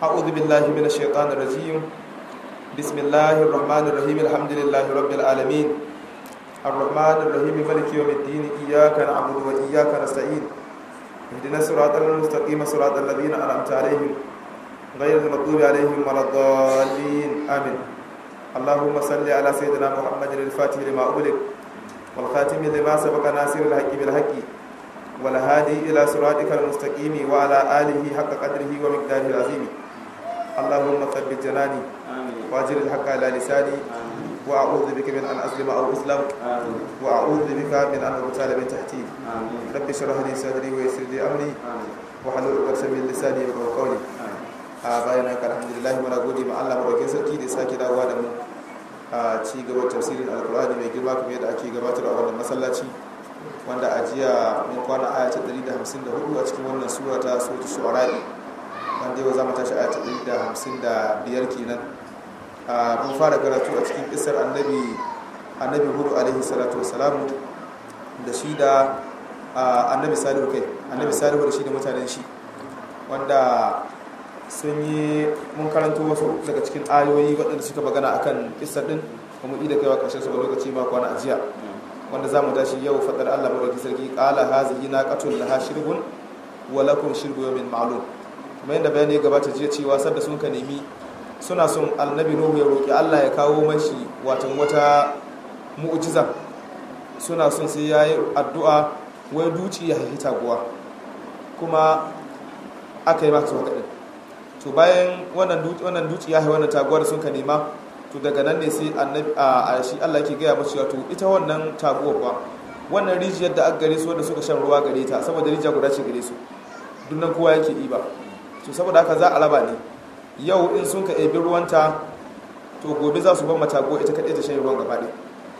أعوذ بالله من الشيطان الرجيم بسم الله الرحمن الرحيم الحمد لله رب العالمين الرحمن الرحيم ملك يوم الدين إياك نعبد وإياك نستعين اهدنا الصراط المستقيم صراط الذين أنعمت عليهم غير المغضوب عليهم ولا الضالين آمين اللهم صل على سيدنا محمد الفاتح لما أغلق والخاتم لما سبق ناصر الحق بالحق والهادي إلى صراطك المستقيم وعلى آله حق قدره ومقداره العظيم اللهم ثبت جناني واجر الحق على لساني وأعوذ بك من أن أسلم أو أسلم وأعوذ بك من أن أغتال من تحتي رب اشرح لي صدري ويسر لي أمري وحلل عقدة من لساني يفقهوا قولي a bayan haka alhamdulillah muna gode ma Allah madaukakin sarki da sake dawowa da mu a ci gaban tafsirin alkur'ani mai girma kuma yadda ake gabatar a wannan masallaci wanda a jiya mun kwana aya ta 154 a cikin wannan sura ta suratul shu'ara wanda yau za mu tashi aya ta 155 kenan a mun fara karatu a cikin kisar annabi annabi hudu alaihi salatu wassalam da shi da annabi salihu kai annabi salihu da shi da mutanen shi wanda sun yi mun karanto wasu daga cikin ayoyi waɗanda suka magana akan kisar din kuma ida kaiwa ƙarshen su a lokaci ma kwana ajiya wanda za mu tashi yau faɗar Allah madauki sarki ƙala hazihi na qatul laha shirbun wa lakum shirbu yawmin ma'lum kuma yadda bayani gabata jiya cewa sadda sun ka nemi suna son annabi nuhu ya roki Allah ya kawo mashi watan wata mu'jiza suna son sai yayi addu'a wai duci ya haifi taguwa kuma aka yi maka haka din to bayan wannan duci wannan duci ya haifi wannan taguwa da sun ka nema to daga nan ne sai annabi a shi Allah yake gaya masu to ita wannan taguwa kuwa wannan rijiyar da aka gare su wanda suka shan ruwa gare ta saboda rijiya guda ce gare su dunnan kowa yake iba to saboda haka za a raba ne yau in sun ka ebi ruwanta to gobe za su ban matago ita kaɗai ta shan ruwan gaba ɗaya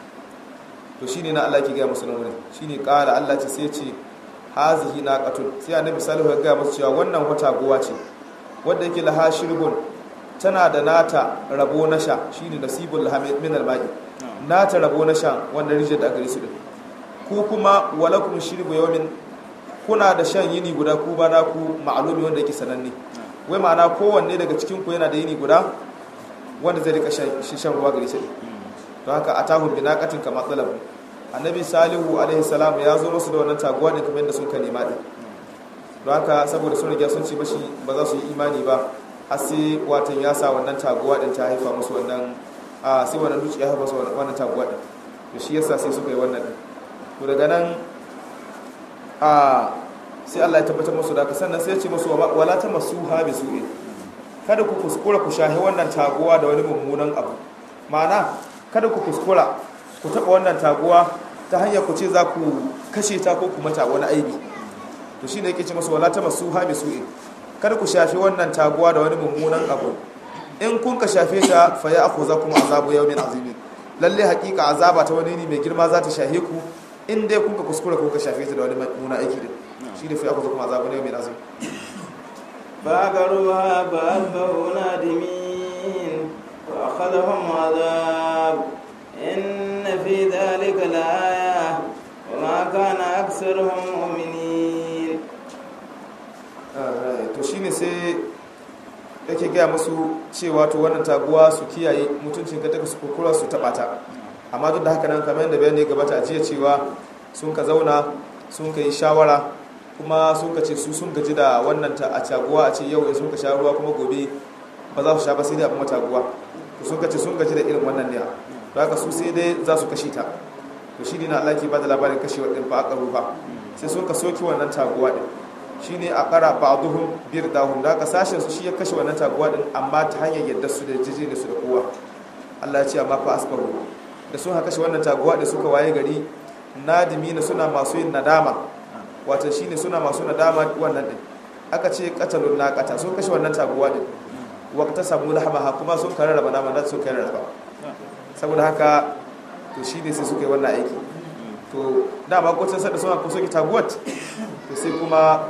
to shine na Allah yake gaya musu nan wurin shine ƙara Allah ce sai ce hazihi naqatun sai annabi salihu ya gaya musu cewa wannan wata gowa ce wanda yake laha shirbun tana da nata rabo na sha shi ne nasibul min almai nata rabo na sha wanda rijiyar da aka su din ku kuma walakum shirbu yawmin kuna da shan yini guda ku ba na ku ma'alumi wanda yake sananne wai ma'ana kowanne daga cikin ku yana da yini guda wanda zai rika shan ruwa gare shi don haka atahu binaqatin kama talab annabi salihu alaihi salam ya zo musu da wannan taguwa din kamar yadda sun ka nema din don haka saboda sun riga sun ce mashi ba za su yi imani ba har sai watan ya sa wannan taguwa din ta haifa musu wannan a sai wannan duci ya haifa musu wannan taguwa din to shi yasa sai suka yi wannan din to daga nan a sai Allah ya tabbatar musu da sannan sai ya ce musu wala ta masuha bi su'i kada ku kuskura ku shahi wannan taguwa da wani mummunan abu ma'ana kada ku kuskura ku taba wannan taguwa ta hanyar ku ce za ku kashe ta ko ku mata wani aibi to shine yake ce musu wala ta masuha bi su'i kada ku shafe wannan taguwa da wani mummunan abu in kun ka shafe ta fa ya aku za kuma azabu yawmin azimi lalle hakika azaba ta wani ne mai girma za ta shahe ku in dai kun ka kuskura kun ka shafe ta da wani mummunan aiki din shi ne fa ya aku za kuma azabu yawmin azimi فعقروها فأصبحوا نادمين وأخذهم عذاب إن في ذلك لآية وما كان أكثرهم مؤمنين to shine sai yake gaya musu cewa to wannan taguwa su kiyaye mutuncin ka daga su kurkura su taba ta amma duk da haka nan kamar yadda bayani gabata a jiya cewa sun ka zauna sun ka yi shawara kuma sun ka ce su sun gaji da wannan ta a taguwa a ce yau in sun ka sha ruwa kuma gobe ba za su sha ba sai dai abin taguwa to sun ka ce sun gaji da irin wannan ne ba haka su sai dai za su kashe ta to shi ne na Allah ke ba da labarin kashewa din fa aka rufa sai sun ka soki wannan taguwa din shi ne a ƙara ba'aduhun biyar dahun da aka sashen su shi ya kashe wannan taguwa din amma ta hanyar yadda su da jiji da su da kowa Allah ya ce amma fa asbaru da sun haka kashe wannan taguwa da suka waye gari nadimi na suna masu yin nadama wato shine suna masu nadama wannan din aka ce qatalun naqata sun kashe wannan taguwa din waqta samu lahamaha kuma sun kare raba nama da sun kare raba saboda haka to shine sai suka yi wannan aiki to dama ko sai da suna kusa ki taguwat to sai kuma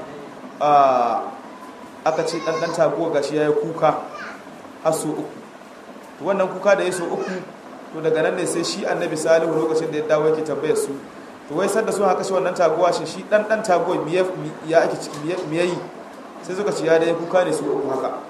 aka ce ɗanɗan taguwa gashi ya yi kuka har so uku to wannan kuka da ya so uku to daga nan ne sai shi annabi salihu lokacin da ya dawo yake tambayar su to wai sanda sun haka shi wannan taguwa shi shi ɗanɗan taguwa ya ake ciki me yayi sai suka ce ya da ya kuka ne su uku haka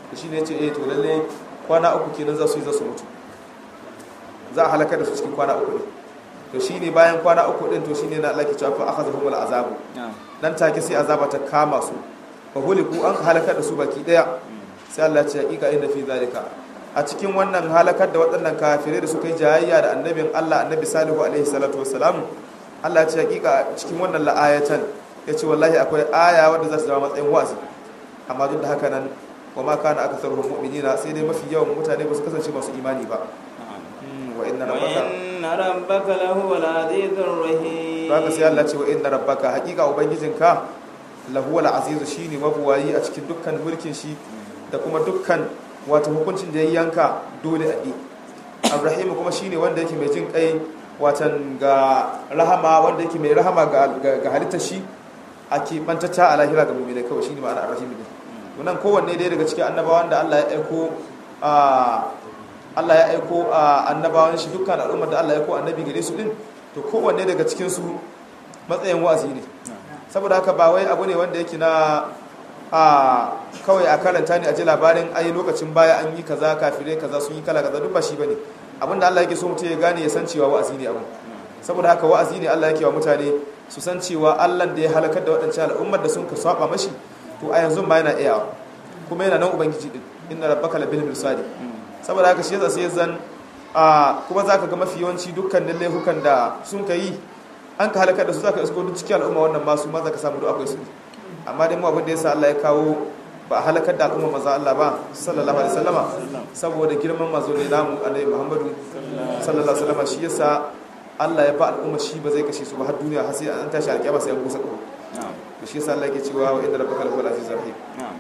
da shi ne ya ce eh to lalle kwana uku kenan za su yi za su mutu za a halakar da su cikin kwana uku ne to shi ne bayan kwana uku din to shi ne na Allah ke cewa fa akhadhahum azabu nan take sai azaba ta kama su fa huliku an halakar da su baki daya sai Allah ya ce hakika inna fi zalika a cikin wannan halakar da waɗannan kafirai da suka yi jayayya da annabin Allah annabi salihu alaihi salatu wassalam Allah ya ce hakika cikin wannan la'ayatan ya ce wallahi akwai aya wadda za su zama matsayin wa'azi amma duk da haka nan wa ma kana akatharuhum mu'minina sai dai mafi yawan mutane ba su kasance masu imani ba wa inna rabbaka وإن ربك لهو العزيز الرحيم haka sai Allah ce wa inna rabbaka hakika ubangijinka lahuwal azizu shine mabuwayi a cikin dukkan mulkin shi da kuma dukkan wato hukuncin da ya yanka dole a bi Ibrahim kuma shine wanda yake mai jin kai watan ga rahama wanda yake mai rahama ga ga halittar shi a keɓantacca a lahira ga mummina kawai shine ma'ana Ibrahim ne wannan kowanne dai daga cikin annabawan da Allah ya aiko a Allah ya aiko a annabawan shi dukkan al'ummar da Allah ya aiko annabi gare su din to kowanne daga cikin su matsayin wa'azi ne saboda haka ba wai abu ne wanda yake na a kawai a karanta ne a ji labarin ai lokacin baya an yi kaza kafirai kaza sun yi kala kaza duk ba shi bane abinda Allah yake so mutum ya gane ya san cewa wa'azi ne abin saboda haka wa'azi ne Allah yake wa mutane su san cewa Allah da ya halakar da waɗancan al'ummar da sun ka saba mashi to a yanzu ma yana iya kuma yana nan ubangiji din inna rabbaka labil mirsadi saboda haka shi yasa sai zan a kuma zaka ga mafi yawanci dukkanin laifukan da sun ka yi an ka halakar da su zaka isko duk cikin al'umma wannan masu ma zaka samu duk akwai su amma dai mu abin da yasa Allah ya kawo ba a halakar da al'umma maza Allah ba sallallahu alaihi wasallama saboda girman mazo ne namu annabi Muhammadu sallallahu alaihi wasallama shi yasa Allah ya ba al'umma shi ba zai kashe su ba har duniya har sai an tashi alƙiyama sai an busa ƙaho to shi yasa Allah yake cewa wa inna rabbaka lahuwal azizur rahim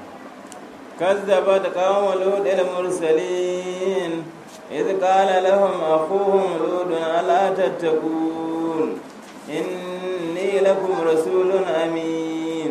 كذبت قوم لوط المرسلين إذ قال لهم أخوهم لوط ألا تتقون إني لكم رسول أمين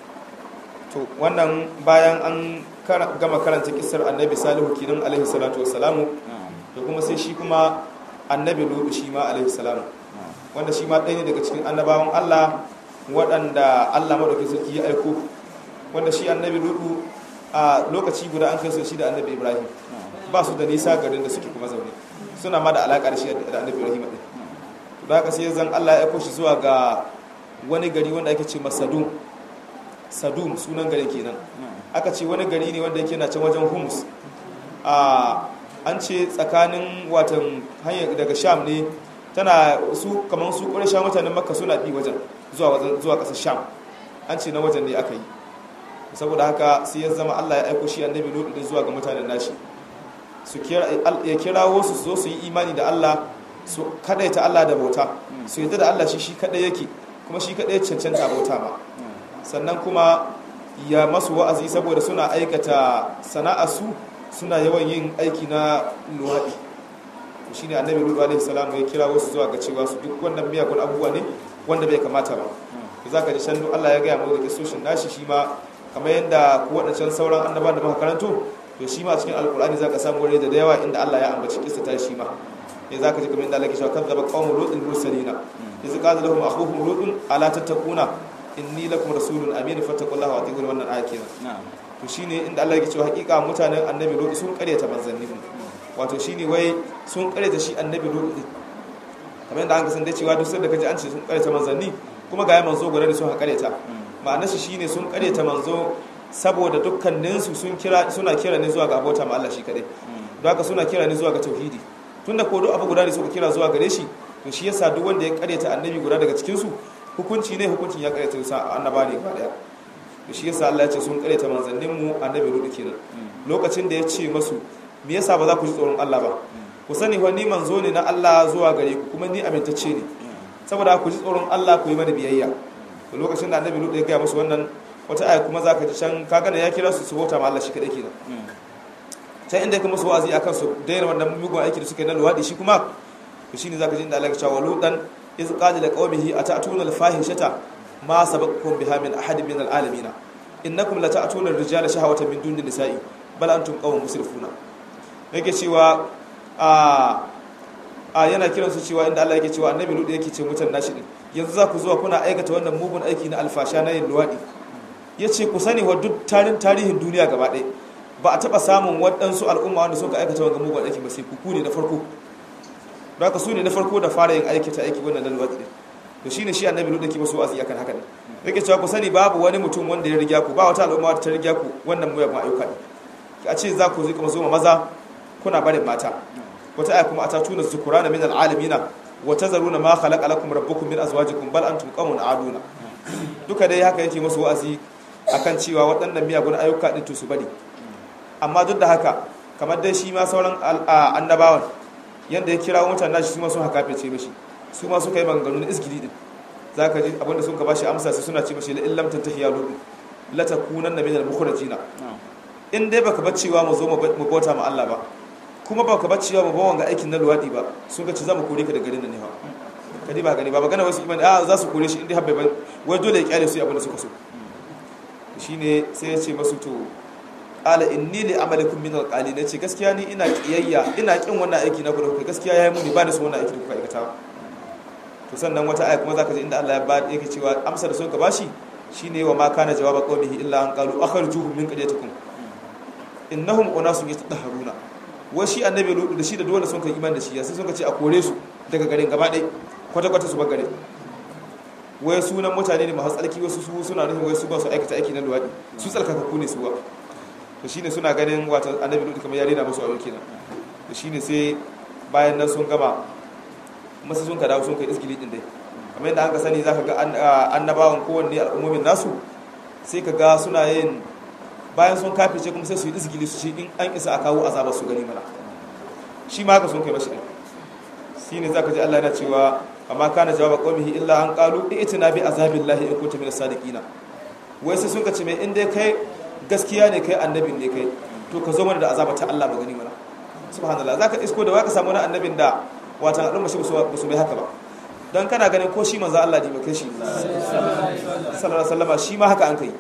to wannan bayan an gama karanta kisar annabi salihu kinan alaihi salatu wassalamu da kuma sai shi kuma annabi lutu shi ma alaihi salamu wanda shi ma ɗaya ne daga cikin annabawan Allah waɗanda Allah madaukakin sarki ya aiko wanda shi annabi lutu a lokaci guda an kai su shi da annabi Ibrahim ba su da nisa garin da suke kuma zaune suna ma da alaƙa da shi da annabi Ibrahim ɗin da haka sai zan Allah ya aiko shi zuwa ga wani gari wanda ake ce Masadum Sadum sunan garin kenan aka ce wani gari ne wanda yake na can wajen Humus a an ce tsakanin watan hanyar daga sham ne tana su kamar su ƙwarar sham mutanen makka suna bi wajen zuwa ƙasar sham an ce na wajen ne aka yi saboda haka sai ya zama allah ya aiko shi annabi lutu din zuwa ga mutanen nashi su ya kirawo su zo su yi imani da allah su kadaita allah da bauta su yadda da allah shi shi kadai yake kuma shi kadai cancanta bauta ba sannan kuma ya masu wa'azi saboda suna aikata sana'a su suna yawan yin aiki na luwaɗi shi ne annabi rudu alaihi salamu ya kira wasu zuwa ga cewa su duk wannan miyagun abubuwa ne wanda bai kamata ba za ka ji shandu allah ya gaya mu da kisoshin nashi shi ma kamar yadda ku waɗancan sauran annaba da muka karanto to shi ma cikin alkur'ani za ka samu wani da yawa inda allah ya ambaci kisa ta shi ma ya za ka ji kamar yadda allah ke cewa kan zaba qawmu lutin mursalina yanzu qala lahum akhuhum lutun ala tattaquna inni lakum rasulun amin fattaqullaha wa atiqun wannan aya kenan to shine inda Allah yake cewa hakika mutanen annabi Lut sun karyata manzanni wato shine wai sun karyata shi annabi Lut kamar yadda an kasan da cewa duk sanda kaji an ce sun karyata manzanni kuma ga ya manzo gore da sun karyata ma'anar shi shine sun karyata manzo saboda dukkanin su sun kira suna kira ne zuwa ga abota ma Allah shi kadai don haka suna kira ne zuwa ga tauhidi tunda ko duk abu guda ne suka kira zuwa gare shi to shi yasa duk wanda ya karyata annabi guda daga cikin su hukunci ne hukuncin ya karyata sa annaba ne gaba daya da shi yasa Allah ya ce sun karyata manzannin mu annabi rudu kenan lokacin da ya ce masu me yasa ba za ku ji tsoron Allah ba ku sani wa ni manzo ne na Allah zuwa gare ku kuma ni amintacce ne saboda ku ji tsoron Allah ku yi mana biyayya to lokacin da annabi rudu ya gaya musu wannan wata aya kuma zaka ji can kaga ne ya kira su su bauta ma Allah shi kadai kenan can inda ya kuma su wa'azi akan su daina wannan mugun aiki da suka yi na luwadi shi kuma to shine zaka ji inda Allah ya ce wa ludan iz qala liqaumihi atatuna al-fahishata ma sabaqakum biha min ahadin min al-alamin innakum lata'tuna ar-rijala shahawatan min duni nisa'i bal antum qawmun musrifuna yake cewa a a yana kiran su cewa inda Allah yake cewa annabi ludu yake ce mutan nashi din yanzu za ku zuwa kuna aikata wannan mugun aiki na alfasha na yin luwadi yace ku sani wa duk tarin tarihin duniya gaba ɗaya ba a taba samun waɗansu al'umma wanda suka aikata wanga mugun aiki ba sai ku ne da farko don haka su ne na farko da fara yin aiki ta aiki wannan lalwatsi ne to shine shi annabi lutu da ke masu wa'azi akan haka ne yake cewa ku sani babu wani mutum wanda ya riga ku ba wata al'umma ta riga ku wannan muyagun ayyuka ne a ce za ku zika mazo maza kuna barin mata wata aya kuma atatuna zukurana min al'alamina wa tazaruna ma khalaqa lakum rabbukum min azwajikum bal antum qawmun aduna duka dai haka yake masu wa'azi akan cewa waɗannan miyagun ayyuka din to su bari amma duk da haka kamar dai shi ma sauran annabawan yanda ya kira mutane nashi su ma sun haka fice mishi su ma suka yi maganganu na isgiri din zaka ji abinda sun ka bashi amsa sai suna ce mishi la illam tantahi ya lutu la takunanna min al-mukhrajina in dai baka bar cewa mu zo mu bauta ma Allah ba kuma baka bar cewa mu ba wanga aikin na luwadi ba sun ga ci za mu kore ka da garin nan ne fa kadi ba gani ba magana wasu imani a za su kore shi in dai habbe ba wai dole ya kyale su abin da suka so shine sai ya ce masu to ala inni li amalikum min alqali ne ce gaskiya ni ina kiyayya ina kin wannan aiki na ku da kuka gaskiya yayi muni ba da su wannan aiki da kuka aikata to sannan wata aya kuma zaka ji inda Allah ya ba yake cewa amsa da sun ka bashi shine wa ma kana jawaba qawmihi illa an qalu akhrijuhum min qaryatikum innahum unasun yatahharuna wai shi annabi lutu da shi da dole sun kai iman da shi sai sun ka ce a kore su daga garin gaba ɗaya kwata kwata su bar garin wai sunan mutane ne masu tsarki wasu su suna nufin wai su ba su aikata aiki na luwaɗi su tsarkakakku ne su ba to shine suna ganin wata annabi lutu kamar yare na musu aure kenan to shine sai bayan nan sun gama masu sun ka dawo sun kai isgili din dai kamar yadda aka sani zaka ga annabawan kowanne al'ummomin nasu sai ka ga suna yin bayan sun kafice kuma sai su yi isgili su ce in an isa a kawo azabar su gani mana shi ma haka sun kai mashi din shine zaka ji Allah yana cewa amma kana jawaba qaumihi illa an qalu i'tina bi azabillahi in kuntum minas sadiqina wai sai sun ka ce mai in dai kai gaskiya ne kai annabin ne kai to ka zo mana da azaba ta Allah magani mana subhanallah zaka isko da waka samu wani annabin da watan al'umma shi ba su bai haka ba don kana ganin ko shi manzo Allah ne ba kai shi sallallahu alaihi wasallam shi ma haka an kai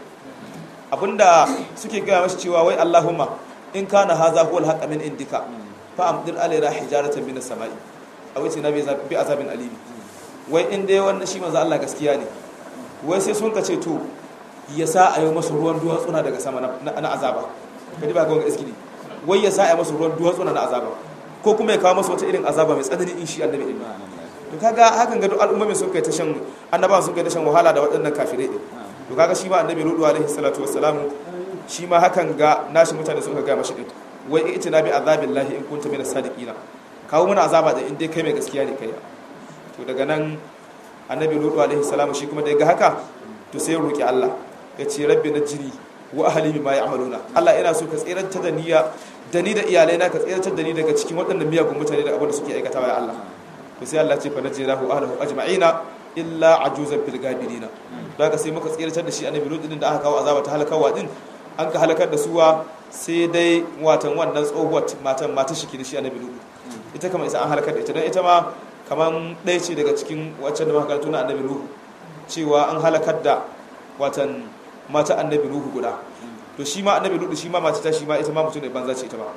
abinda suke gaya mashi cewa wai Allahumma in kana haza huwa al min indika fa amdir alaina hijaratan min as-sama'i aw tina bi azabin alimi wai in dai wannan shi manzo Allah gaskiya ne wai sai sun kace to ya sa a yi masa ruwan duwatsuna daga sama na azaba kadi ba ga wanga iskili wai ya sa a yi masa ruwan duwatsuna na azaba ko kuma ya kawo masa wata irin azaba mai tsanani in shi annabi din to kaga hakan ga duk al'ummomin sun kai ta shan annabawan sun kai ta shan wahala da waɗannan kafirai din to kaga shi ma annabi lutu alaihi salatu wassalam shi ma hakan ga nashi mutane sun ga mashi din wai ita na bi azabillahi in kunta minas sadiqina kawo mana azaba da in dai kai mai gaskiya ne kai to daga nan annabi lutu alaihi salam shi kuma da ga haka to sai ya roki Allah ya ce rabbi najri wa ahli bima ya'maluna Allah ina so ka tsiranta da niyya da ni da iyalai na ka tsiratar da ni daga cikin waɗannan miyagun mutane da abin da suke aikatawa ya Allah to sai Allah ce fa najirahu ahlahu ajma'ina illa ajuzan fil gabirina da ka sai muka tsiratar da shi annabi lut din da aka kawo azaba ta halakawa din an ka halakar da suwa sai dai watan wannan tsohuwar matan mata shi da shi annabi lut ita kamar isa an halakar da ita don ita ma kaman ɗaya ce daga cikin waccan da makarantu na annabi nuhu cewa an halakar da watan mata annabi nuhu guda to shi ma annabi nuhu shi ma mata ta shi ma ita ma mutum ne banza ce ita ba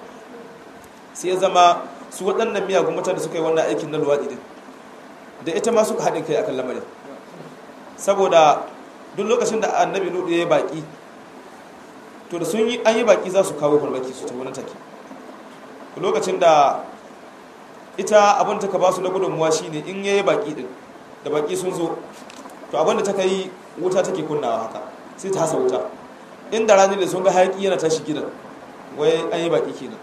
sai ya zama su waɗannan miyagun mutane suka yi wannan aikin na luwaɗi din da ita ma suka haɗin kai akan lamarin saboda duk lokacin da annabi nuhu ya yi baƙi to da sun yi an yi baƙi za su kawo farmaki su ta wani take lokacin da ita abin ta ka ba su na gudunmuwa shine in ya yi baƙi din da baƙi sun zo to abin da ta kai wuta take kunnawa haka sai ta hasa wuta inda ranar da sun ga hayaƙi yana tashi gidan wai an yi baƙi kenan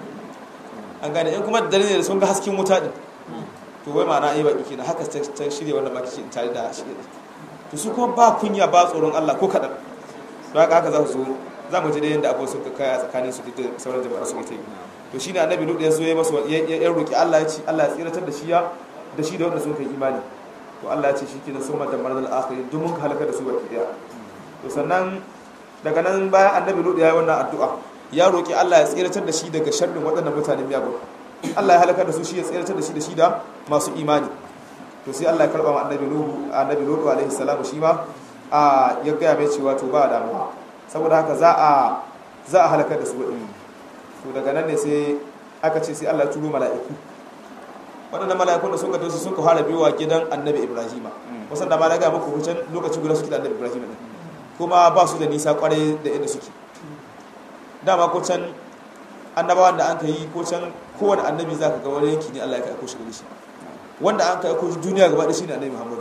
an gane in kuma da dare ne da sun ga hasken wuta din to wai ma'ana an yi baƙi kenan haka ta shirya wannan baki in tare da shi to su kuma ba kunya ba tsoron Allah ko kaɗan to haka haka za su zo za mu ji da yadda abubuwan suka kaya tsakanin su duk da sauran jama'a su ta yi to shine annabi lut ya zo ya masa ya roki Allah ya ci Allah ya tsiratar da shi ya da shi da wanda sun kai imani to Allah ya ce shi kenan sun madar marar al'akhiri duk mun halaka da su baki daya to sannan daga nan bayan annabi lut ya yi wannan addu'a ya roki Allah ya tsiratar da shi daga sharrin waɗannan mutanen miyagun Allah ya halaka da su shi ya tsiratar da shi da shi da masu imani to sai Allah ya karba ma annabi lut annabi lut alaihi salamu shi ma a ya gaya mai cewa to ba damuwa saboda haka za a za a halakar da su waɗannan to daga nan ne sai aka ce sai Allah turo mala'iku waɗannan mala'ikun da sun ga tosu sun ka fara biyowa gidan annabi ibrahima wasan da ma na ga muku hucin lokaci guda suke da annabi ibrahima ne kuma ba su da nisa kwarai da inda suke dama ko can annabawan da an ka yi ko can kowane annabi za ka ga wani yanki ne Allah ya aiko shi gare shi wanda an ka aiko shi duniya gaba da shi ne annabi Muhammadu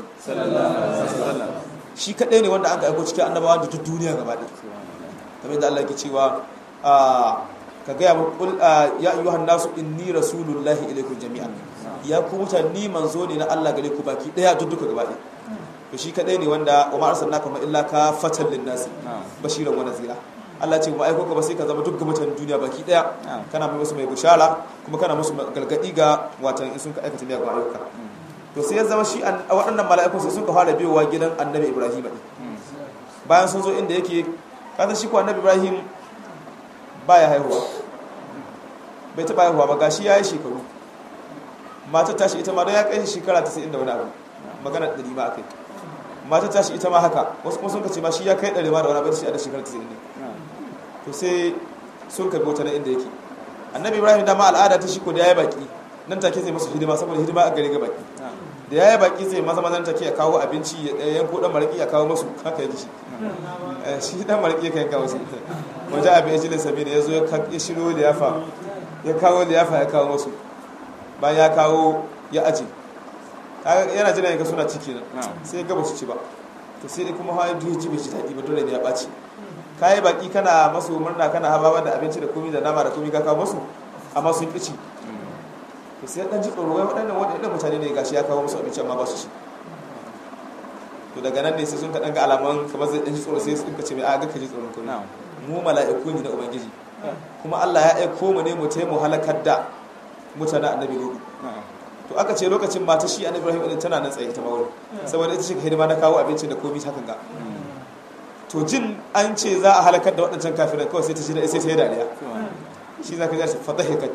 shi kadai ne wanda an ka aiko cikin annabawan da duk duniya gaba da kamar da Allah ke cewa ka gaya mu kul ya ayyuhan nasu inni rasulullahi ilaikum jami'an ya ku mutane ni manzo ne na Allah gare ku baki daya duk duka gaba ɗaya to shi kadai ne wanda wa ma arsalnaka ma illa ka fatan lin nasi bashiran wa nazira Allah ce kuma aiko ka ba sai ka zama duk ga mutanen duniya baki daya kana mai musu mai bushara kuma kana musu galgadi ga watan in sun ka aikata miyagun ayyuka to sai ya zama shi waɗannan mala'ikun sai sun ka fara biyowa gidan annabi Ibrahim din bayan sun zo inda yake kasan shi ko annabi Ibrahim baya haihuwa bai taɓa haihuwa ba gashi ya yi shekaru matar tashi ita ma don ya kai shekara 90 da wani abu magana ɗari ma akai matar tashi ita ma haka wasu kuma sun ka ce ma shi ya kai ɗari ma da wani abu shi a da shekara 90 ne to sai sun ka bi wata na inda yake annabi ibrahim dama al'ada ta shi ko da ya yi baki nan take zai masu hidima saboda hidima a gare ga baki da ya yi baki zai maza mazan take ya kawo abinci ya yanko dan maraki ya kawo masu haka ya ji shi shi dan maraki ya kawo su wajen abin ajilin sabi da ya zo ya shiro liyafa ya kawo liyafa ya kawo masu bayan ya kawo ya aji yana jira yanka suna ciki nan sai ya gaba su ci ba to sai dai kuma hawa duk ji bai ci daɗi ba dole ne ya ɓaci kayi baki kana masu murna kana hababa da abinci da komi da nama da komi ka kawo masu amma sun ƙi ci to sai ɗan ji tsoro wai waɗannan waɗannan mutane ne gashi ya kawo musu abinci amma ba su ci to daga nan ne sai sun kaɗan ga alaman kamar zai ɗan ji tsoro sai sun ka ce mai a ga ka ji tsoron komi mu mala'iku ne na ubangiji kuma Allah ya aiko mu ne mu taimu halakar da mutanen annabi lutu to aka ce lokacin mata shi annabi ibrahim din tana nan tsaye ita mawuri saboda ita ce hidima na kawo abinci da komai hakan ga to jin an ce za a halakar da waɗancan kafiran kawai sai ta shida sai ta yi dariya shi za ka ji fa dhahika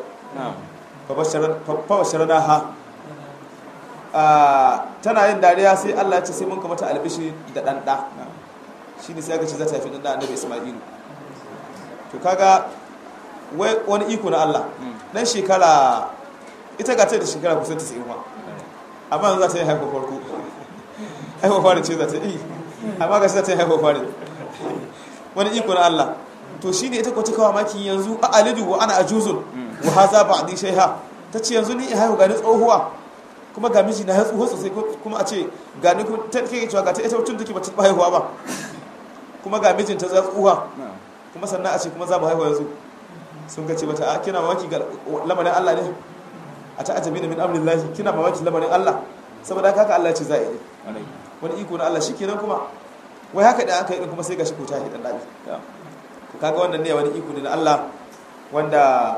fa basharana ha tana yin dariya sai Allah ya ce sai mun kamata albishi da dan da shine sai aka ce za ta haifi dan da annabi isma'ilu to kaga wai wani iko na Allah dan shekara ita ga ta da shekara kusan 90 ma amma za ta yi haifar farko haifar fari ce za ta yi amma ga za ta yi haifar fari wani iko na Allah to shine ita ko ta kawo maki yanzu a alidu wa ana ajuzun wa haza ba'di shayha tace yanzu ni haihu ga ni tsohuwa kuma ga miji na tsoho sosai kuma a ce ga ni kuma ta kike cewa ga ta ita mutum take ba ta haihuwa ba kuma ga mijinta za tsohuwa kuma sannan a ce kuma za mu haihu yanzu sun ka ce mata a kina mamaki ga lamarin Allah ne a ta ajabi da min amrin lahi kina mamaki lamarin Allah saboda haka Allah ce za a yi wani iko na Allah shikenan kuma wai haka da aka yi kuma sai gashi ko ta hidan dadi kaga wannan ne wani iko ne na Allah wanda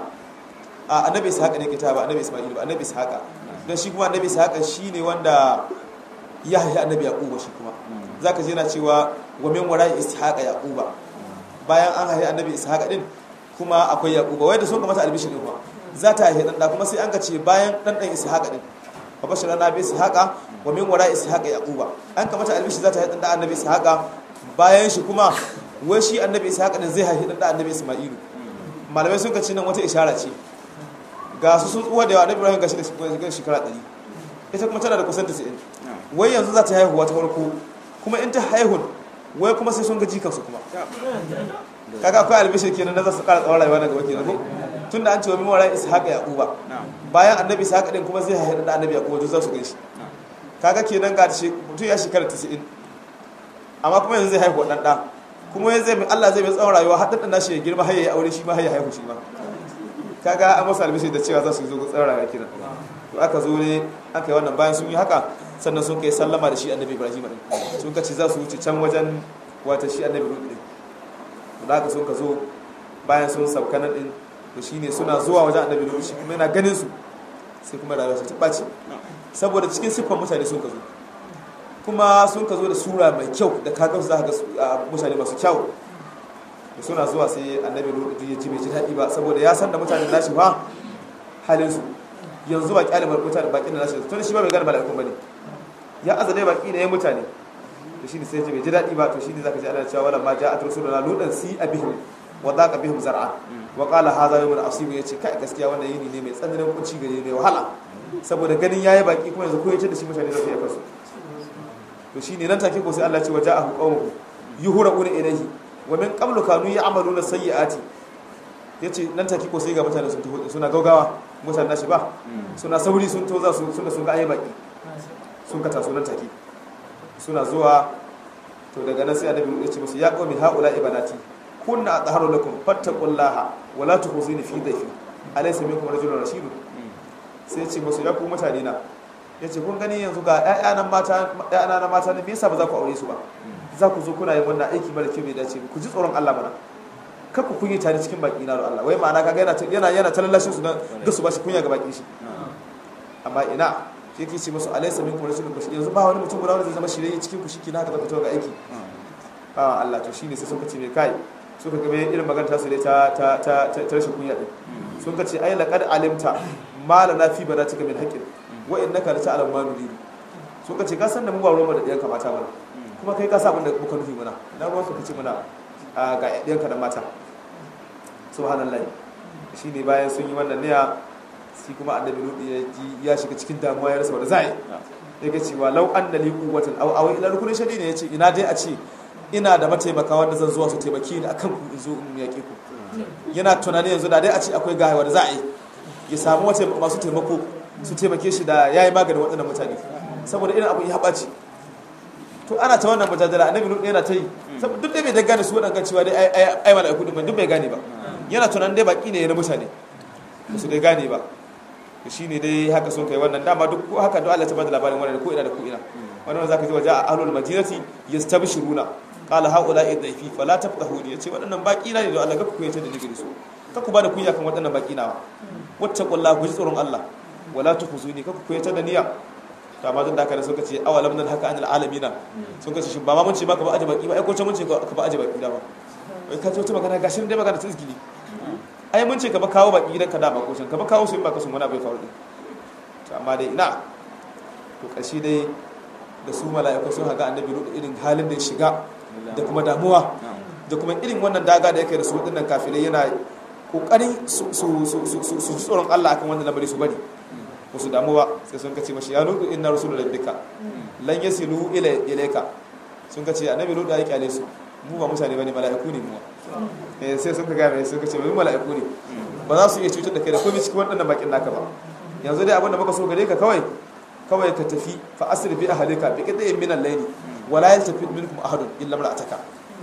a annabi Ishaq ne kitaba annabi Isma'il ba annabi Ishaq don shi kuma annabi Ishaq shine wanda ya haifi annabi Yaquba shi kuma zaka je na cewa wa min wara'i Ishaq Yaquba bayan an haifi annabi Ishaq din kuma akwai Yaquba wai da sun kamata albishir din kuma za ta haifi dan kuma sai an ka ce bayan dan dan Ishaq din wa bashara nabi Ishaq wa min wara'i Ishaq Yaquba an kamata albishir za ta haifi dan annabi Ishaq bayan shi kuma wai shi annabi Ishaq din zai haifi dan annabi Isma'ilu malamai sun ka ce nan wata ishara ce ga su sun tsuwa da yawa annabi Ibrahim gashi da shekara 100 ita kuma tana da kusan 90 wai yanzu za ta haihuwa ta farko kuma in ta haihun wai kuma sai sun ga jikansu kuma kaga akwai albishir kenan da za su kara tsawon rayuwa daga wakil ko tunda an ce wa mimawara ishaqa yaquba bayan annabi ishaqa din kuma zai haihu da annabi yaquba duk za su gaishe kaga kenan ga shi mutum ya shekara 90 amma kuma yanzu zai haihu dan da kuma yanzu zai Allah zai mai tsawon rayuwa har dan nashi ya girma har ya aure shi ma har ya haihu shi ma kaga an masa albishir da cewa za su zo tsawon rayuwa kenan to aka zo ne aka yi wannan bayan sun yi haka sannan sun kai sallama da shi annabi ibrahim din sun kace za su wuce can wajen wata shi annabi lut din da haka sun ka zo bayan sun sauka nan din to shine suna zuwa wajen annabi lut shi kuma yana ganin su sai kuma rayuwa ta ɓaci saboda cikin siffar mutane sun ka zo kuma sun ka zo da sura mai kyau da kaga su za ka ga mutane masu kyau da suna zuwa sai annabi lut ya ji bai ji daɗi ba saboda ya san da mutane nashi fa halin su yanzu ba kyale mutane bakin da nashi tun shi ba bai gane mala'ikun bane ya azale baki ne ya mutane to shine sai ya bai ji daɗi ba to shine zaka ji ana cewa wala ma ja'at rasuluna ludan si abihim wa daqa bihim zar'a wa qala hadha yawmun asib yace kai gaskiya wannan yini ne mai tsananin kunci gare ne wahala saboda ganin yayi baki kuma yanzu ko yace da shi mutane zai yi kasu to shine nan take ko sai Allah ya ce wa ja'ahu qawmuhu yuhra'una ilayhi wa min qablu kanu ya'maluna sayyi'ati yace nan take ko sai ga mutane sun taho suna gaugawa mutane nashi ba suna sauri sun to za su sun sun ga ayi baki sun ka taso nan take suna zuwa to daga nan sai annabi ya ce musu ya qawmi haula ibanati kunna atharu lakum fattaqullaha wa la tukhzini fi dhayfi alaysa minkum rajulun rashidun sai ce musu ya ku mutane na yace kun gani yanzu ga ƴaƴanan mata ƴaƴana na mata ne me yasa ba za ku aure su ba za ku zo kuna yin wannan aiki mara kyau bai dace ku ji tsoron Allah mana kar ku kunyi tare cikin baki na da Allah wai ma'ana kaga yana yana yana talallashin su na ga su ba shi kunya ga baki shi amma ina shi yake ce musu alaysa minkum rasulun bashir yanzu ba wani mutum guda wanda zai zama shirye cikin ku shike na haka zaka fito ga aiki ba Allah to shine sai suka ce me kai suka ga me irin magana ta su dai ta ta ta ta rashin kunya din sun ka ce ai laqad alimta ma lana fi banatika min haqqin wa innaka la ta'lamu ma nuridu sun ka ce ka san da mu ba ruwan da ɗiyan kamata mana kuma kai ka sa abin da muka nufi mana na ruwan ka kace mana ga ɗiyan ka da mata subhanallahi shine bayan sun yi wannan niyya shi kuma annabi lutu ya ji ya shiga cikin damuwa ya rasa wanda zai yake cewa law anna li quwwatan aw aw ila rukunin shadidi yace ina dai a ce ina da mataimaka wanda zan zuwa su taimake ni akan ku in zo in yaƙe ku yana tunani yanzu da dai a ce akwai gawa da za a yi ya samu wata masu taimako su taimake shi da yayi maganin waɗannan mutane saboda irin abu ya haɓaci to ana ta wannan mujadala annabi lutu yana ta yi duk dai bai da gane su waɗanda cewa dai ai ai mala'iku din duk bai gane ba yana tunanin dai baki ne na mutane su dai gane ba shi ne dai haka sun kai wannan dama duk ko haka duk Allah ta bada labarin wannan ko ina da ko ina wannan zaka ji waje a ahlul madinati yastabshiruna qala haula idhaifi fala tafqahu yace waɗannan baki na ne da Allah ga ku yace da nigiri su ka ku bada kunya kan waɗannan baki nawa wattaqullaha ku ji tsoron Allah wala tukhzuni ka ku yace da niyya to amma duk da haka suka ce awalam nan haka anil alamina sun kace shin ba ma mun ce maka ba aje baki ba ai ko ce mun ce ka ba aje baki da ba wai ka ce wata magana gashin dai magana ta izgili ai mun ce ka ba kawo baki gidanka da makocin ka ba kawo su in ba ka sun wani abu ya faru din to amma dai ina to kashi dai da su mala'iku sun haga annabi rudu irin halin da ya shiga da kuma damuwa da kuma irin wannan daga da yake da su wadannan kafirai yana kokarin su su su su su tsoron Allah akan wannan lamari su bari ba su damu ba sai sun kace mashi ya nudu inna rasulul rabbika lan yasilu ila ilayka sun kace annabi rudu ya kyale su mu ba mutane bane mala'iku ne mu eh sai sun ga mai sun kace mu mala'iku ne ba za su iya cutar da kai da komai cikin wannan bakin naka ba yanzu dai abinda muka so gare ka kawai kawai ka tafi fa asri bi ahlika bi qita'in min al-layli wa la yaltafit minkum ahadun illa imra'ataka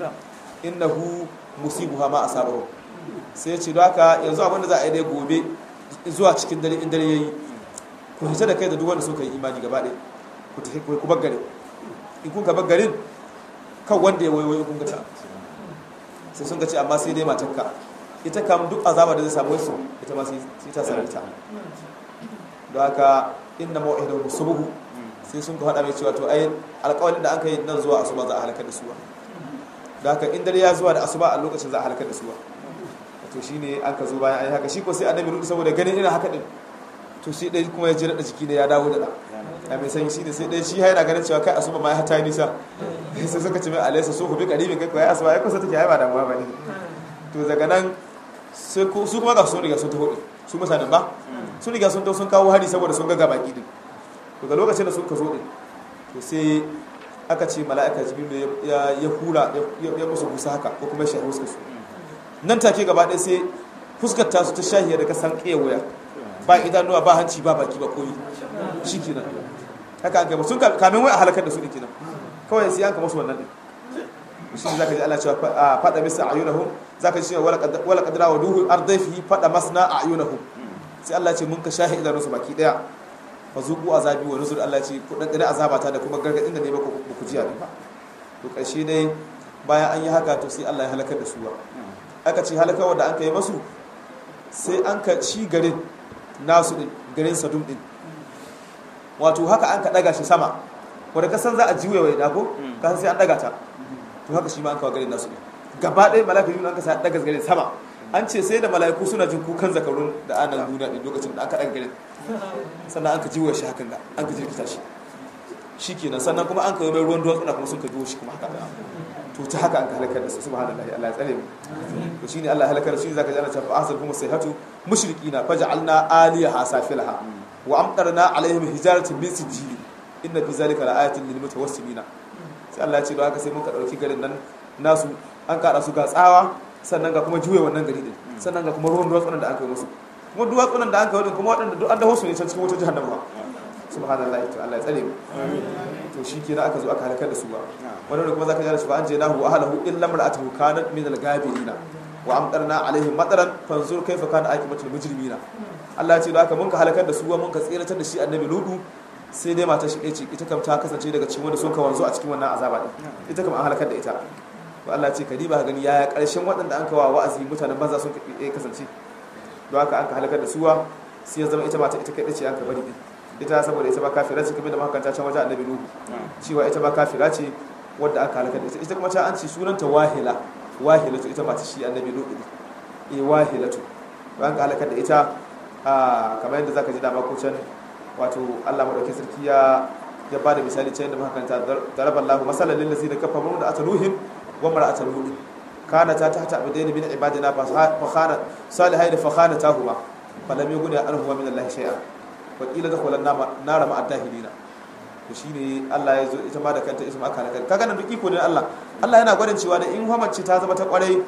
innahu musibuha ma asabahu sai ce don haka yanzu abinda za a yi dai gobe zuwa cikin dare in dare yayi ku hita da kai da duk wanda suka yi imani gaba ɗaya ku tafi ku bar garin in kun ka bar garin kan wanda ya wayo kun ga ta sai sun ga ce amma sai dai matarka ita kam duk azaba da zai samu su ita ma sai ta sami ta don haka inna mau'idu subuhu sai sun ka faɗa mai cewa to ai alƙawarin da an kai nan zuwa asuba za a halakar da suwa don haka in dare ya zuwa da asuba a lokacin za a halakar da suwa to shine an ka zo bayan ai haka shi ko sai annabi rudu saboda ganin irin haka din to shi dai kuma ya ji da jiki ne ya dawo da da a mai sanyi shi ne sai dai shi yana ganin cewa kai asuba ma ya hata nisa sai suka ce mai alaisa so ku bi karibin kai ko ya asuba ya kusa take ai ba damuwa bane to daga nan su kuma ga sun riga sun taho din su mutanen ba sun riga sun taho sun kawo hari saboda sun ga baki din to ga lokacin da sun ka zo din to sai aka ce mala'ika jibril ya ya hura ya musu busa haka ko kuma shahi fuskar su nan take gaba ɗaya sai fuskar ta su ta shahiya da kasan kewaya ba idanuwa ba hanci ba baki ba koyi shikenan haka an kai sun kamin wai a halakar da su din kenan kawai sai an ka musu wannan din shi zaka ji Allah cewa fada misa ayunahum zaka ji cewa wala qadra wa duhu ardaifi fada masna ayunahum sai Allah ce mun ka shahi idanun su baki daya fa zuqu azabi wa nuzur Allah ce ku dan azabata da kuma gargadin da ne ba ku jiya ba to karshe dai bayan an yi haka to sai Allah ya halakar da su ba aka ce halakar da an kai masu sai an ka ci garin nasu din garin sadum din wato haka an ka daga shi sama wanda kasan za a juya wai dago kasan sai an daga ta to haka shi ma an kawo garin nasu gaba ɗaya mala'iku yuna an ka sa daga garin sama an ce sai da mala'iku suna jin kukan zakarun da anan duniya ɗin lokacin da aka daga garin sannan an ka jiwa shi hakan da an ka jirkita shi shi kenan sannan kuma an kawo mai ruwan duwatsuna kuma sun ka jiwo shi kuma haka to ta haka an ka halakar da su subhanallahi Allah ya tsare mu to shine Allah ya halakar shi zaka ji ana cewa asal kuma sayhatu mushrikina faj'alna aliyaha safilaha wa amtarna alaihim hijaratin min sijili inna fi zalika laayatin lil mutawassimina sai Allah ya ce don haka sai muka dauki garin nan nasu an kada su ga tsawa sannan ga kuma juye wannan gari din sannan ga kuma ruwan duwatsunan da aka yi musu kuma duwatsunan da aka yi kuma waɗanda duk an daho su ne can cikin wata jahannama subhanallahi to Allah ya tsare mu to shi kenan aka zo aka halakar da su ba wani da kuma zaka ji da su ba an je nahu wa ahlahu illa mar'atuhu kanat min al-ghabirina wa amtarna alaihim mataran fanzur kaifa kana aqibatul mujrimina Allah ya ce da haka mun ka halakar da su mun ka tsiratar da shi annabi ludu sai dai matar shi ɗaya ce ita kam ta kasance daga cikin wanda sun ka wanzu a cikin wannan azaba din ita kam an halakar da ita to Allah ya ce kadiba ka gani yaya karshen waɗanda an kawa wa'azi mutanen banza sun kasance don haka an ka halakar da suwa sai ya zama ita mata ita kaɗai ce an ka bari din ita saboda ita ba kafira ce kamar da makanta can wajen annabi nuhu cewa ita ba kafira ce wadda aka halakar da ita ita kuma ta an ce sunanta wahila wahilatu ita mata shi annabi nuhu ne eh wahilatu an ka halakar da ita a kamar yadda zaka ji dama ko can wato Allah madaukakin sarki ya ya bada misali can yadda makanta daraballahu masalan lil ladina kafaru da ataluhim wa mar'atul nuh kana ta tahta abdaini min ibadina fa khana salihaini fa khanatahuma falam yughni anhuma min Allah shay'a wakila da kwalan nara ma'addahilina to shi ne Allah ya zo ita ma da kanta isma aka nakar kaga nan duk iko ne Allah Allah yana gwadin cewa da in mace ta zama ta kwarai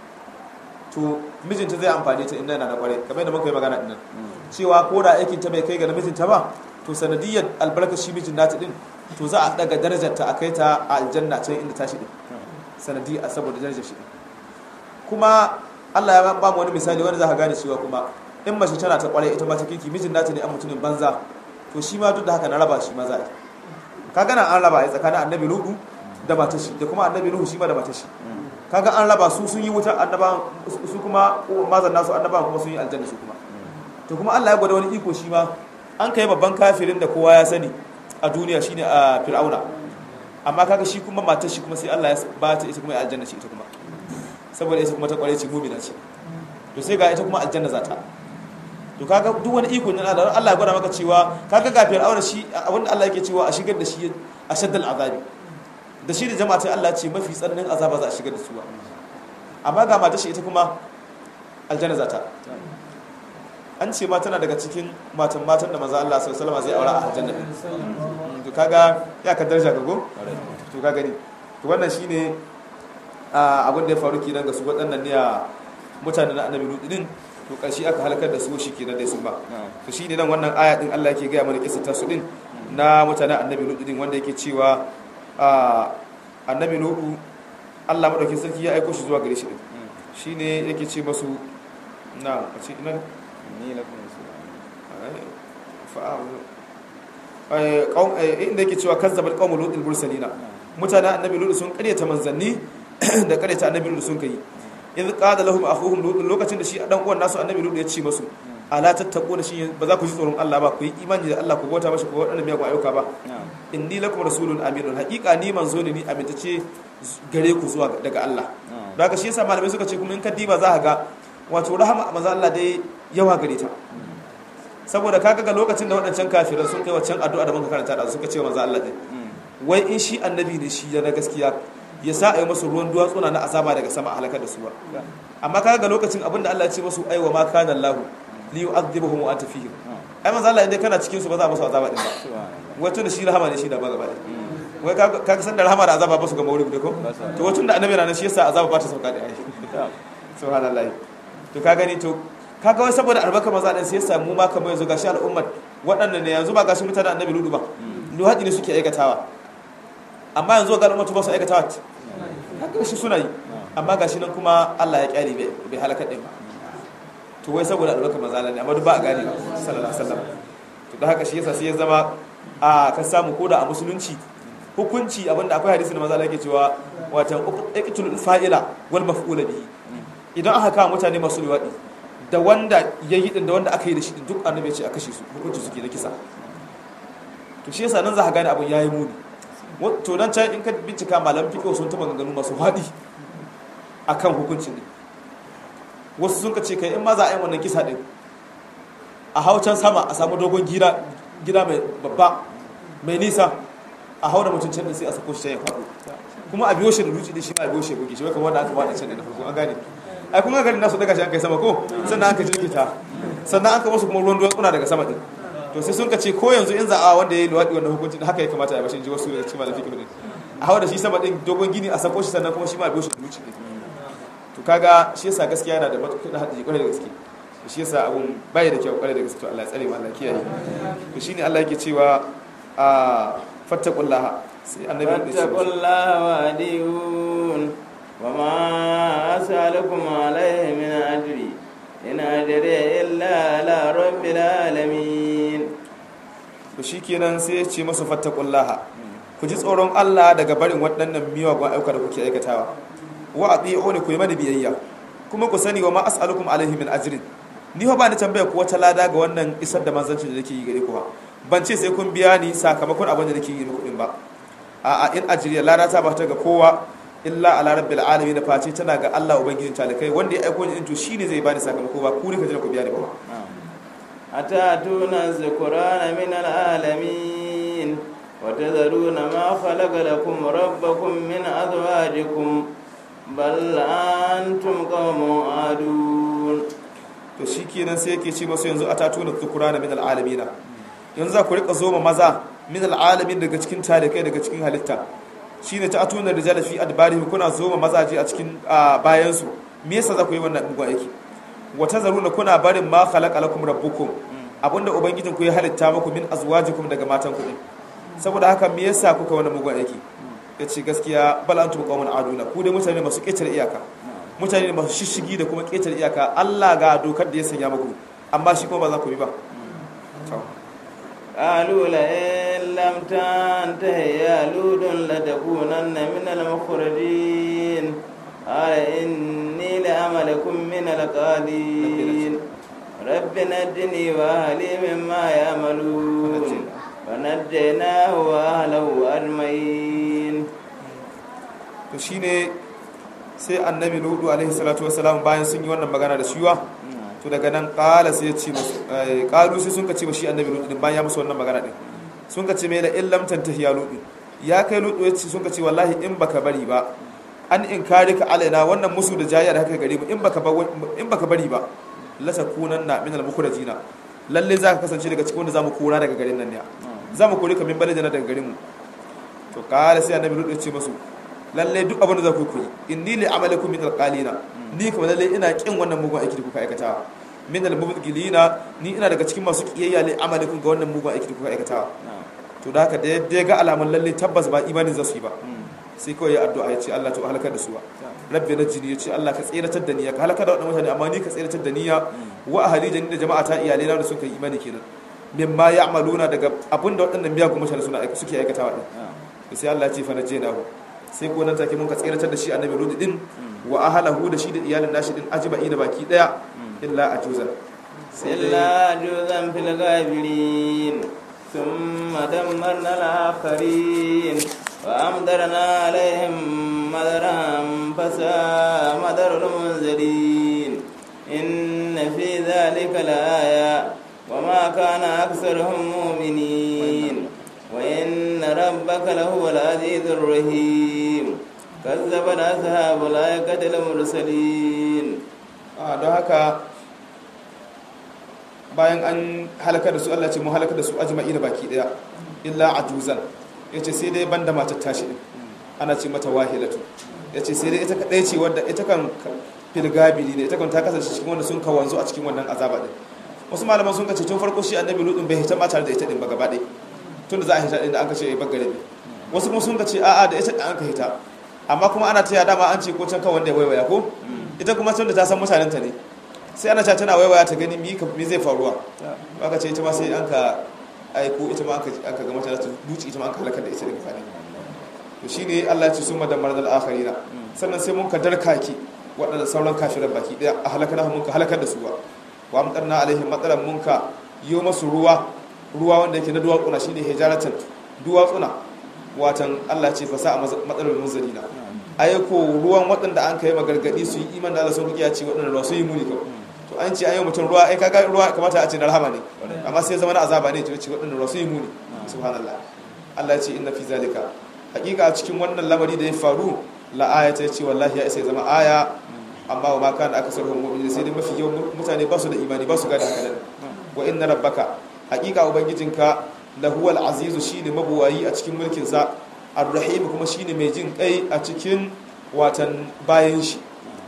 to mijinta zai amfani ta inda yana da kwarai kamar yadda muka yi magana dinnan cewa ko da aikin ta bai kai ga mijinta ba to sanadiyyar albarka shi mijin nata din to za a daga darajar ta a kai ta a aljanna can inda tashi din sanadiyya saboda darajar shi kuma Allah ya ba mu wani misali wanda za ka gane cewa kuma in mace tana ta kware ita ma ta kirki mijin nata ne an mutumin banza to shi ma duk da haka na raba shi ma za a ka gana an raba ya tsakanin annabi lugu da matar shi da kuma annabi lugu shi ma da matar shi kaga an raba su sun yi wutar annaba su kuma mazan nasu annaba kuma sun yi aljanna su kuma to kuma Allah ya gwada wani iko shi ma an kai babban kafirin da kowa ya sani a duniya shine a fir'auna amma kaga shi kuma matar shi kuma sai Allah ya ba ta ita kuma ya aljanna shi ita kuma saboda ita kuma ta kware ce mu'mina ce to sai ga ita kuma aljanna za ta to kaga duk wani iko ne Allah Allah ya gwada maka cewa kaga ga fir'auna shi abinda Allah yake cewa a shigar da shi a shaddal azabi da shi da jama'a sai Allah ce mafi tsananin azaba za a shigar da su amma ga matar shi ita kuma aljanna za ta an ce ma tana daga cikin matan matan da maza Allah sallallahu alaihi wasallam zai aura a aljanna to kaga ya ka daraja ga go to ka gani to wannan shine abin da ya faru kenan ga su waɗannan ne a mutanen na annabi Lut din to karshe aka halakar da su shi kenan dai sun ba to shine nan wannan aya din Allah yake ga mana kissa ta su din na mutanen annabi Lut din wanda yake cewa annabi Lut Allah madaukakin sarki ya aika shi zuwa gare shi din shine yake ce masu na a ce ina ni lakum inda yake cewa kazzabar qawmul lutul mursalina mutanen annabi lut sun karyata manzanni da karyata annabi lut sun kai idh qala lahum akhuhum lut lokacin da shi dan uwan nasu annabi lut ya ce masu ala tattaquna shi ba za ku ji tsoron Allah ba ku yi imani da Allah ku bauta mashi ko wadannan miyagun ayyuka ba inni lakum rasulun aminun haqiqa ni manzo ne ni amintace gare ku zuwa daga Allah don haka shi yasa malamai suka ce kuma in ka diba za ka ga wato rahama manzo Allah dai yawa gare ta saboda kaga ga lokacin da waɗancan kafiran sun kai waccan addu'a da muka karanta da suka ce manzo Allah dai wai in shi annabi ne shi na gaskiya ya sa a yi masu ruwan duwatsuna na azaba daga sama halakar da su ba amma kaga ga lokacin abinda Allah ya ce masu aiwa ma kana Allah li yu'adhibuhum wa anta fihim ai manzo Allah idan kana cikin su ba za a musu azaba din ba wato da shi rahama ne shi da ba gaba wai kaga san da rahama da azaba ba su ga maulidi da ko to wato da annabi na shi yasa azaba ba ta sauka da ai subhanallahi to ka gani to kaga wai saboda albarka maza ɗin sai ya samu ma kamar yanzu gashi al'ummar waɗannan ne yanzu ba gashi mutanen annabi ludu ba luhaɗi ne suke aikatawa amma yanzu ga al'ummatu ba su aikatawa haka shi suna yi amma gashi nan kuma Allah ya kyale bai halaka ɗin ba to wai saboda albarka maza ne amma duk ba a gane ba sallallahu alaihi wasallam to da haka shi yasa sai ya zama a ka samu koda a musulunci hukunci abinda akwai hadisi da maza Allah yake cewa watan iqtul fa'ila wal maf'ula bihi idan aka kawo mutane masu liwaɗi da wanda ya yi da wanda aka yi da shi duk annabi ce a kashe su hukunci suke da kisa to shi yasa nan za ka gane abin yayi muni to nan can in ka bincika malam fiqh sun taba ganganu masu haɗi akan hukuncin ne wasu sun ka ce kai in ma za a yi wannan kisa din a hau can sama a samu dogon gida gida mai babba mai nisa a hau da mutum can sai a sako shi ya faɗo kuma a biyo shi da dutse da shi ma a biyo shi ya buge shi wai kamar wanda aka faɗa can da na farko an gane ai kun ga garin nasu daga shi an kai sama ko sannan aka jirgita sannan aka wasu kuma ruwan duwatsuna daga sama din to sai sun ka ce ko yanzu in za a wanda ya yi luwaɗi wannan hukuncin haka ya kamata a bashin ji wasu da cikin malafi kimanin a hawa da shi sama din dogon gini a sako shi sannan kuma shi ma a biyo shi da dutse to kaga shi yasa gaskiya yana da matuƙar hadisi kwarai da gaske to shi yasa abun bai da kyau kwarai da gaske to Allah ya tsare mu Allah ya kiyaye to shine Allah yake cewa a fattaqullaha sai annabi ya ce فاتقوا الله وأديون وما أسألكم عليه من أجر إن أجري إلا على رب العالمين to shikenan sai ya ce masu fattaqullaha ku ji tsoron Allah daga barin waɗannan miyagun ayyuka da kuke aikatawa wa ati'uni ku yi mani biyayya kuma ku sani wa ma as'alukum alaihi min ajrin ni fa ba ni tambaya ku wata lada ga wannan isar da manzancin da nake yi gare ku ba ban ce sai kun biya ni sakamakon abin da nake yi muku din ba a a in ajriya lada ta ba ta ga kowa illa ala rabbil alamin face tana ga Allah ubangijin talikai wanda ya aiko ni din to shine zai bani sakamako ba ku ne ka jira ku biya ni ba أتأتون الذكران من العالمين وتذرون ما خلق لكم ربكم من أزواجكم بل أنتم قوم عادون to shikenan sai yake ce masu yanzu atatuna dhukurana min alalamina yanzu za ku rika zoma maza min alalamin daga cikin talikai daga cikin halitta shine ta atuna rijala fi adbarihim kuna zoma mazaje a cikin bayan su me yasa za ku yi wannan mugun aiki wata zaruna kuna barin ma khalaqa lakum rabbukum abinda ubangijin ku ya halitta muku min azwajikum daga matan ku din saboda haka me yasa kuka wannan mugun aiki yace gaskiya bal antum qaumun aduna ku dai mutane masu ƙetare iyaka mutane masu shishigi da kuma ƙetare iyaka Allah ga dokar da ya sanya muku amma shi kuma ba za ku bi ba قالوا لئن لم تنته يا لود لتكونن من المخرجين قال إني لعملكم من القالين رب نجني وأهلي مما يعملون فنجيناه وأهله أجمعين to shine sai annabi ludu alaihi salatu wasalam bayan sun yi wannan magana da shiwa to daga nan kala sai ya ce musu kalu sai sun ka ce shi annabi ludu din bayan ya musu wannan magana din sun ka ce mai la illam tantahi ya ludu ya kai ludu ya ce sun ka ce wallahi in baka bari ba an in kare ka alaina wannan musu da jayya da haka gare mu in baka in baka bari ba la takunanna min al mukhrajina lalle za ka kasance daga cikin wanda zamu kora daga garin nan ne zamu kore ka min balajana daga garin mu to kala sai annabi ludu ya ce musu lalle duk abin da za ku yi inni li amalakum min alqalina ni kuma lalle ina kin wannan mugun aiki da kuka aikata min almubghilina ni ina daga cikin masu kiyayya li amalakum ga wannan mugun aiki da kuka aikata to da haka da ya ga alaman lalle tabbas ba imanin za su yi ba sai kawai ya addu'a ya ce Allah to halakar da su ba rabbi najini ya ce Allah ka tsiratar da niyya ka halakar da wannan mutane amma ni ka tsiratar da niyya wa ahli da ni da jama'a ta iyalai na da suka yi imani kenan mimma ya'maluna daga abinda waɗannan miyagun mutane suna suke aikatawa din sai Allah ya ce fa najinahu sai ko nan take mun ka tsiratar da shi annabi ludi din wa ahlahu da shi da iyalin nashi din ajma'i da baki daya illa ajuza illa ajuzan fil ghabirin thumma dammarna al-akharin wa amdarna alaihim madaran fasa madarul munzirin inna fi dhalika la-aya وما كان أكثرهم مؤمنين وإن ربك لهو العزيز الرحيم كذبت أصحاب الأيكة المرسلين don haka bayan an halaka da su Allah ce mu halaka da su ajma'i da baki daya illa ajuzan yace sai dai banda matar tashi din ana ce mata wahilatu yace sai dai ita kadai ce wanda ita kan filgabili ne ita kan ta kasance cikin wanda sun kawanzu a cikin wannan azaba din wasu malaman sun kace tun farko shi annabi lutun bai hita ma tare da ita din ba gaba ɗaya tun da za a hita din da an kace ya bagare ne wasu kuma sun kace a'a da ita an ka hita amma kuma ana taya dama an ce ko can kan wanda ya waiwaya ko ita kuma tun da ta san mutanen ta ne sai ana cewa tana waiwaya ta gani mi mi zai faruwa aka ce ita ma sai an ka aiko ita ma an ka ga mata ta duci ita ma an ka halakar da ita din fani to shine Allah ya ce summa dammar dal akharina sannan sai mun ka darkaki waɗanda sauran kafiran baki daya a halakar mun ka halakar da su ba wa amtarna alaihim matsalan munka yi masu ruwa ruwa wanda yake na duwatsuna shine hijaratan duwatsuna watan Allah ce fasa a matsalar munzalina ayyako ruwan waɗanda an kai magargadi su yi iman da Allah sun rukiya ce waɗanda ruwa su yi muni kawai to an ce an yi mutum ruwa ai kaga ruwa kamata a ce na rahama ne amma sai zama na azaba ne to ce waɗanda ruwa su yi muni subhanallah Allah ya ce inna fi zalika hakika a cikin wannan lamari da ya faru la ayata ya ce wallahi ya isa ya zama aya amma wa maka da aka sarhun mu'mini sai dai mafi yawan mutane ba su da imani ba su gada haka nan wa inna rabbaka hakika ubangijinka la huwa al-azizu shine mabuwayi a cikin mulkin sa ar-rahim kuma shine mai jin kai a cikin watan bayan shi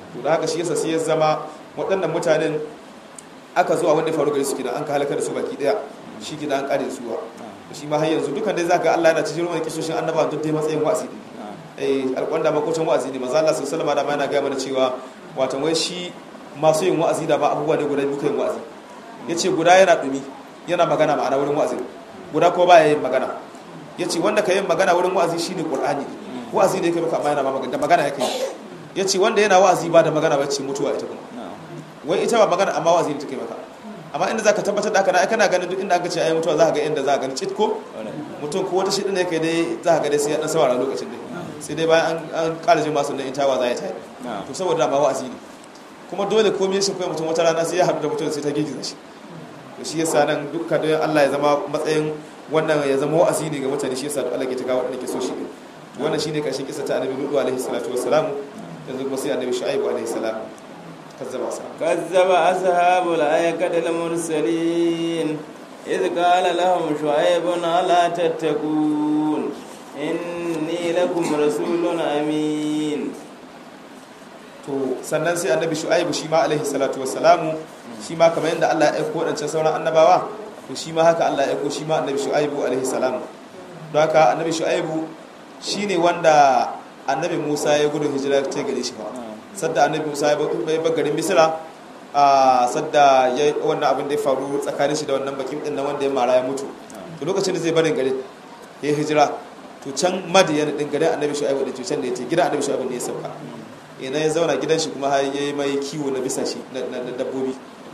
to da haka shi yasa sai ya zama waɗannan mutanen aka zuwa wanda ya faru gari su kina an ka halaka da su baki daya shi kina an kare su ba shi ma har yanzu dukan dai zaka Allah yana cikin ruwan kisoshin annabawa duk dai matsayin wa'azi ne eh alƙwanda makocin wa'azi ne manzo Allah sallallahu alaihi wasallam da yana ga mana cewa wato wai shi masu yin wa'azi da ba abubuwa ne guda biyu kan wa'azi yace guda yana dumi yana magana ma'ana wurin wa'azi guda ko baya yin magana yace wanda ka yin magana wurin wa'azi shine qur'ani wa'azi ne yake maka amma yana magana da magana yake yace wanda yana wa'azi ba da magana ba ce mutuwa ita kuma wai ita ba magana amma wa'azi ne take maka amma inda zaka tabbatar da haka na kana ganin duk inda aka ce ayi mutuwa za ka ga inda za ka gani cit ko mutum ko wata shidin da yake dai za ka ga dai sai ya dan saurara lokacin dai sai dai bayan an ƙara jin masu nan ita wa za ya tayi to saboda ma wa'azi ne kuma dole komai shi kai mutum wata rana sai ya haɗu da mutum sai ta gigiza shi to shi yasa nan dukka don Allah ya zama matsayin wannan ya zama wa'azi ne ga mutane shi yasa Allah ke ta gawo ke so shi ne wannan shine karshen kisa ta annabi Lutu alaihi salatu wassalam yanzu kuma sai annabi Shu'aib alaihi salam kazzaba sa كذب أصحاب الأيكة المرسلين إذ قال لهم شعيب ألا تتقون إني لكم رسول أمين to sannan sai annabi shu'aibu shi ma alaihi salatu wassalamu shi ma kamar yadda Allah ya aiko wadancan sauran annabawa to shi ma haka Allah ya aiko shi ma annabi shu'aibu alaihi salam don haka annabi shu'aibu shine wanda annabi Musa ya gudu hijira ta gare shi ba sadda annabi Musa ya bar garin Misra a sadda ya wannan abin da ya faru tsakanin shi da wannan bakin din nan wanda ya mara ya mutu to lokacin da zai barin garin ya hijira to can madiyan din garin annabi shu'aibu da can da ya ce gidan annabi shu'aibu ne ya sauka idan ya zauna gidan shi kuma har ya yi mai kiwo na bisa shi na dabbobi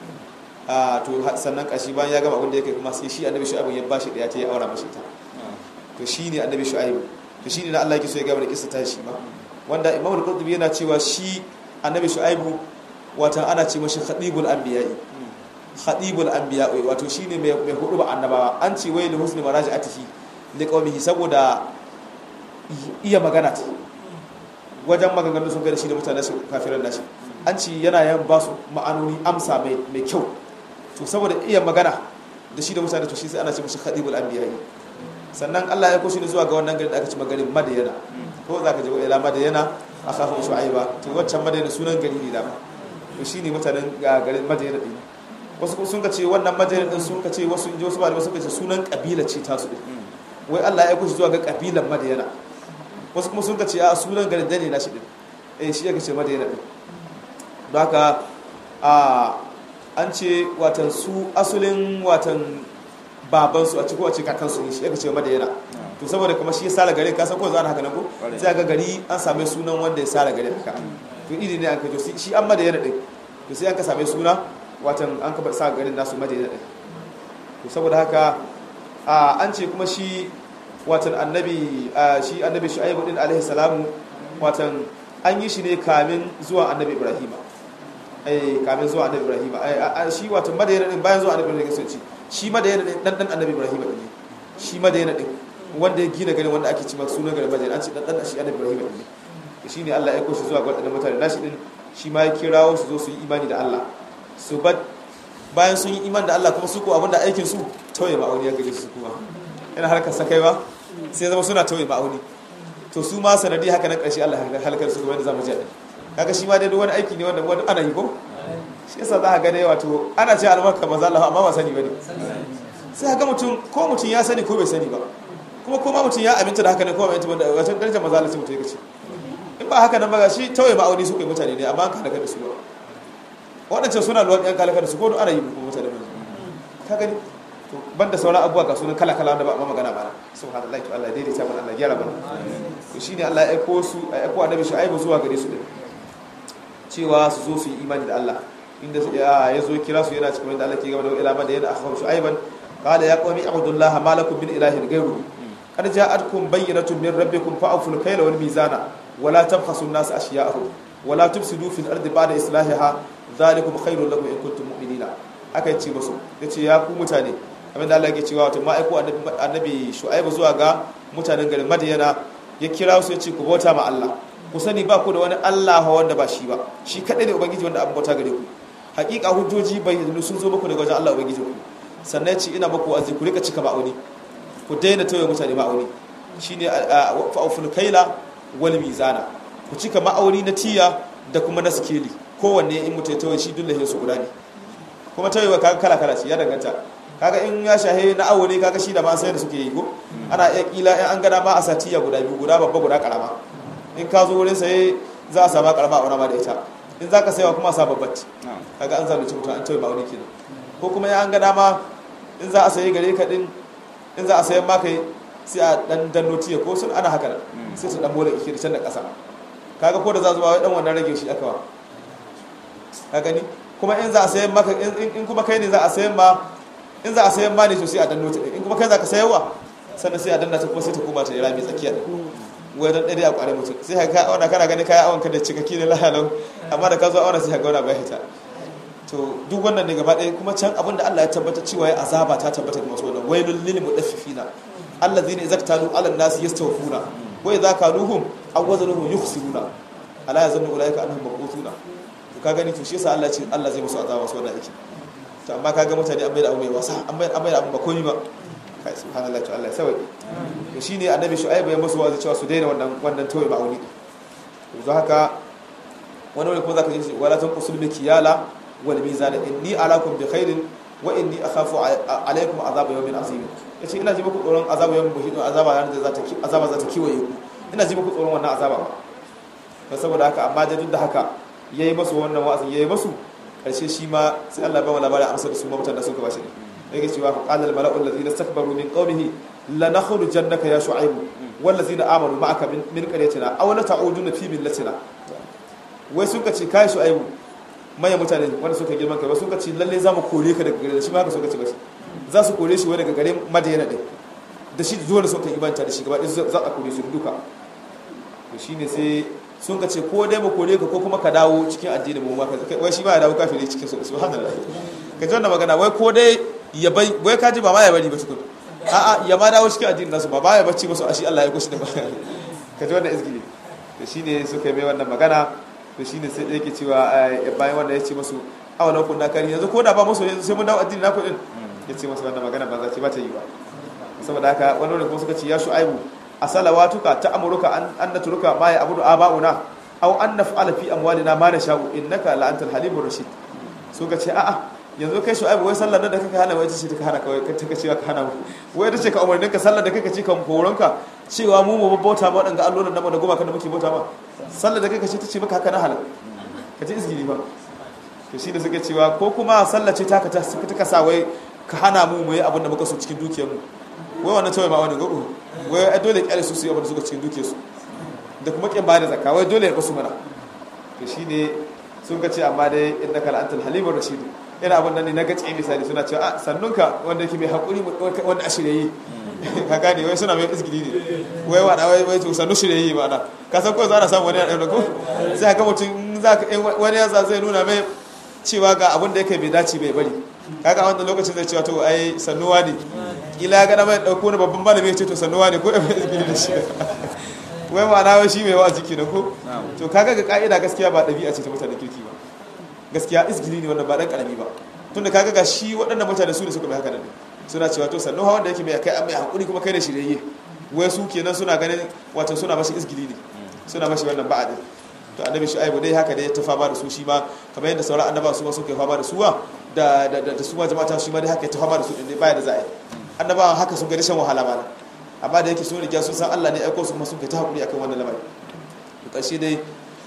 a to sannan kashi bayan ya gama abinda ya kai kuma sai shi annabi shu'aibu ya bashi da ya ta ya aura mashi ta to shi ne annabi shu'aibu to shi ne na Allah yake so ya gama da kissa ta shi ba wanda Imam al-Qurtubi yana cewa shi annabi shu'aibu wata ana ce mashi khadibul anbiya'i khadibul anbiya'i wato shine mai mai hudu ba annabawa an ce wai li husni maraji'atihi li qaumihi saboda iya magana ta wajen maganganu sun gada shi da mutane su kafiran nashi an ci yana yan ba su ma'anoni amsa mai kyau to saboda iya magana da shi da mutane to shi sai ana ce mashi khadibul anbiya sannan Allah ya koshi ne zuwa ga wannan gari da aka ci magarin madayana ko za ka je ila madayana a kafin shu'aiba to waccan madayana sunan gari ne dama to shine mutanen garin madayana din wasu sun ka ce wannan madayana din sun ka ce wasu inji wasu malamai sun ka ce sunan kabila ce ta su din wai Allah ya koshi zuwa ga kabilan madayana wasu kuma sun ka ce a sunan garin dane na shi din eh shi yake ce madayana din don haka a an ce watan su asulin watan babansu a ciko a ce kakansu ne shi yake ce madayana to saboda kuma shi ya sara gari ka san ko zan haka nan ko sai ga gari an same sunan wanda ya sara gari haka to iri ne an ka to shi an madayana din to sai an ka same suna watan an ka sa garin nasu madayana din to saboda haka an ce kuma shi watan annabi shi annabi shu'aibu din alaihi salamu watan an yi shi ne kamin zuwa annabi ibrahima eh kamin zuwa annabi ibrahima shi watan madayana din bayan zuwa annabi ibrahima sai ce shi madayana din dan dan annabi ibrahima din shi madayana din wanda ya gina garin wanda ake cewa sunan garin madayana an ce dan dan shi annabi ibrahima din shi ne Allah ya aiko shi zuwa ga wadannan mutane nashi din shi ma ya kirawo su zo su yi imani da Allah su ba bayan sun yi imani da Allah kuma su ko abinda aikin su tauye ma'auni ya gaje su kuma yana harkar sakaiwa sai zama suna tauye ma'auni to su ma sanadi haka nan ƙarshe Allah halakar su kuma yadda zamu ji din kaga shi ma dai wani aiki ne wanda wani ana yi ko shi yasa za ka ga dai wato ana ce albarka maza Allah amma ba sani bane sai ga mutum ko mutum ya sani ko bai sani ba kuma ko ma mutum ya aminta da haka ne ko bai aminta da wato darajar maza Allah sai mutum ya ce in ba haka nan ba shi tauye ma'auni su kai mutane ne amma an halaka da su ba waɗancan suna luwan ɗan kalaka da su ko ana yi ko mutane ba ka gani to banda sauran abubuwa ga sunan kala kala wanda ba amma magana ba subhanallahi to Allah daidaita mana Allah gyara mana to shine Allah ya aiko su ya aiko annabi Shu'aibu zuwa gare su din cewa su zo su yi imani da Allah inda ya zo kira su yana cikin wanda Allah ke gaba da ila da yana akhbar Shu'aiban qala ya qawmi ibudullaha ma lakum min ilahin ghayruhu qad ja'atkum bayyinatun min rabbikum fa'ful kayla wal mizana wala tabkhasu an-nas ashya'ahum wala tufsidu fil ardi ba'da islahiha dhalikum khairul lakum in kuntum mu'minina aka ce musu yace ya ku mutane abin da Allah yake cewa wato ma'aiko annabi Shu'aibu zuwa ga mutanen garin Madiyana ya kira su ya ce ku bauta ma Allah ku sani ba ku da wani Allah wanda ba shi ba shi kadai ne ubangiji wanda abin bauta gare ku hakika hujjoji bayyana sun zo muku daga wajen Allah ubangiji ku sannan ya ce ina muku wa'azi ku rika cika ma'auni ku daina tauye mutane ma'auni shine fa'uful kaila wal mizana ku cika ma'auni na tiya da kuma na sikeli kowanne in mutu ya tawaye shi duk lahin su guda ne kuma tawayewa kaga kala kala ce ya danganta kaga in ya shahe na awo ne kaga shi da ma sai da suke yi ko ana iya kila in an gada ma a satiya guda biyu guda babba guda karama in ka zo wurin saye za a sama karama a wani ma da ita in za ka sayawa kuma a sa babbat kaga an zalunci mutum an tawaye ma wani kenan ko kuma ya an gada ma in za a sayi gare ka din in za a sayan maka sai a dan danno tiya ko sun ana haka sai su dan bola ike da can da kasa kaga ko da za zuwa dan wannan rage shi aka wa ka gani kuma in za a sayan maka in kuma kai ne za a sayan ma in za a sayan ma ne to sai a danno ta in kuma kai za ka sayarwa sannan sai a danna ta kuma sai ta koma ta rami tsakiya da wai dan dade a kware mutum sai ka auna kana gani kai awon ka da cikakki ne lahalau amma da ka zo auna sai ka ga wani bai hita to duk wannan ne gaba ɗaya kuma can abinda Allah ya tabbata cewa ya azaba ta tabbata ga masu wannan wailul lil mudaffifina allazina idza talu ala an-nasi yastawfuna wa idza kaluhum aw wazanuhum yukhsiruna ala yazunnu ulaika annahum mabqutuna to ka gani to shi yasa Allah ce Allah zai musu azaba su wannan aiki to amma kaga mutane an bai da abu mai wasa an bai an bai da abu ba komai ba kai subhanallahi to Allah ya sauke to shine annabi shu'aib ya musu wazi cewa su daina wannan wannan tawai ma'auni to haka wani wani kuma zaka ji wala tanqusul mikiyala wal mizan inni arakum bi khairin wa inni akhafu alaykum azab yawmin azim yace ina ji muku tsoron azab yawmin muhidin azaba yana da zata azaba zata kiwaye ku ina ji muku tsoron wannan azaba ba saboda haka amma da duk da haka yayi masu wannan wa'azin yayi masu karshe shi ma sai Allah ba mu labarin amsar da su mabtan da suka bashi ne yake cewa qala al mala'u alladhina istakbaru min qawmihi lanakhrujanaka ya shu'aib wal ladzina amanu ma'aka min qaryatina aw la ta'uduna fi millatina wai suka ce kai shu'aibu manyan mutane wanda suka girman kai ba suka ce lalle za mu kore ka daga gare shi ma haka suka ce ba za su kore shi wai daga gare madayana din da shi zuwa da suka ibanta da shi gaba ɗaya za a kore su duka to shine sai sun ka ce ko dai mu kore ka ko kuma ka dawo cikin addinin mu ma ka wai shi ma ya dawo kafiri cikin su subhanallah ka ji wannan magana wai ko dai ya bai wai ka ji ba ma ya bari ba tukun a'a ya ma dawo cikin addinin nasu ba ba ya bacci musu a shi Allah ya kushi da ba ka ji wannan izgili to shine suka yi mai wannan magana to shine sai yake cewa bayan wanda ya ce masu awalan kun na kari yanzu ko da ba musu yanzu sai mun dawo addini na kuɗin ya ce masu wannan magana ba za ce ba ta yi ba saboda haka wani wanda kuma suka ce ya shu'aibu a salawatuka ta amuruka an na turuka ma ya abudu aba'una aw an naf'ala fi amwalina ma nasha'u innaka la antal halimur rashid suka ce a'a yanzu kai shu'aibu wai sallar da kake hana wai ce ta hana kawai ka take cewa ka hana mu wai ta ce ka umarnin ka sallar da kake ci kan koronka cewa mu mu bauta ma wadanga allolan nan da goma kan da muke bauta ma sallar da kake ce ta ce maka haka na halal ka ji izgili ba to shine suke cewa ko kuma sallar ce ta ka ta ka sa wai ka hana mu mu yi abin da muka so cikin dukiyar mu wai wannan tawaye ma wani gado wai ai dole kyale su su yi abin da suka cikin dukiyar su da kuma kin bada zakka wai dole ya basu mana to shine sun ka ce amma dai innaka la antal halimur rashid ina abin nan ne na gace misali suna cewa a sannunka wanda yake mai hakuri wanda a shirye ka gane wai suna mai izgili ne wai wada wai wai to sannu shirye ba da ka san ko za a samu wani a ɗaura ko sai haka mutum za ka wani yasa zai nuna mai cewa ga abin da yake bai dace bai bari kaga a wannan lokacin zai cewa to ai sannuwa ne kila ya gana mai ɗauko wani babban malami ya ce to sannuwa ne ko ya mai izgili da shi wai ma'ana wai shi mai wa'azi kenan ko to kaga ga ka'ida gaskiya ba ɗabi'a ce ta mutanen kirki ba gaskiya izgili ne wanda ba dan karami ba tunda kaga ga shi waɗannan mutane su ne suka mai haka nan suna cewa to sannu hawan da yake mai kai an mai hakuri kuma kai da shirye wai su kenan suna ganin wato suna mashi izgili ne suna mashi wannan ba'a din to annabi shu'aibu dai haka dai ta fama da su shi ma kamar yadda sauran annaba su ma suka fama da suwa da da da su ma jama'a shi ma dai haka ta fama da su din dai baya da za'a annabawan haka sun ga rashin wahala ma amma da yake sun riga sun san Allah ne aiko su kuma sun kai ta hakuri akan wannan lamari to karshe dai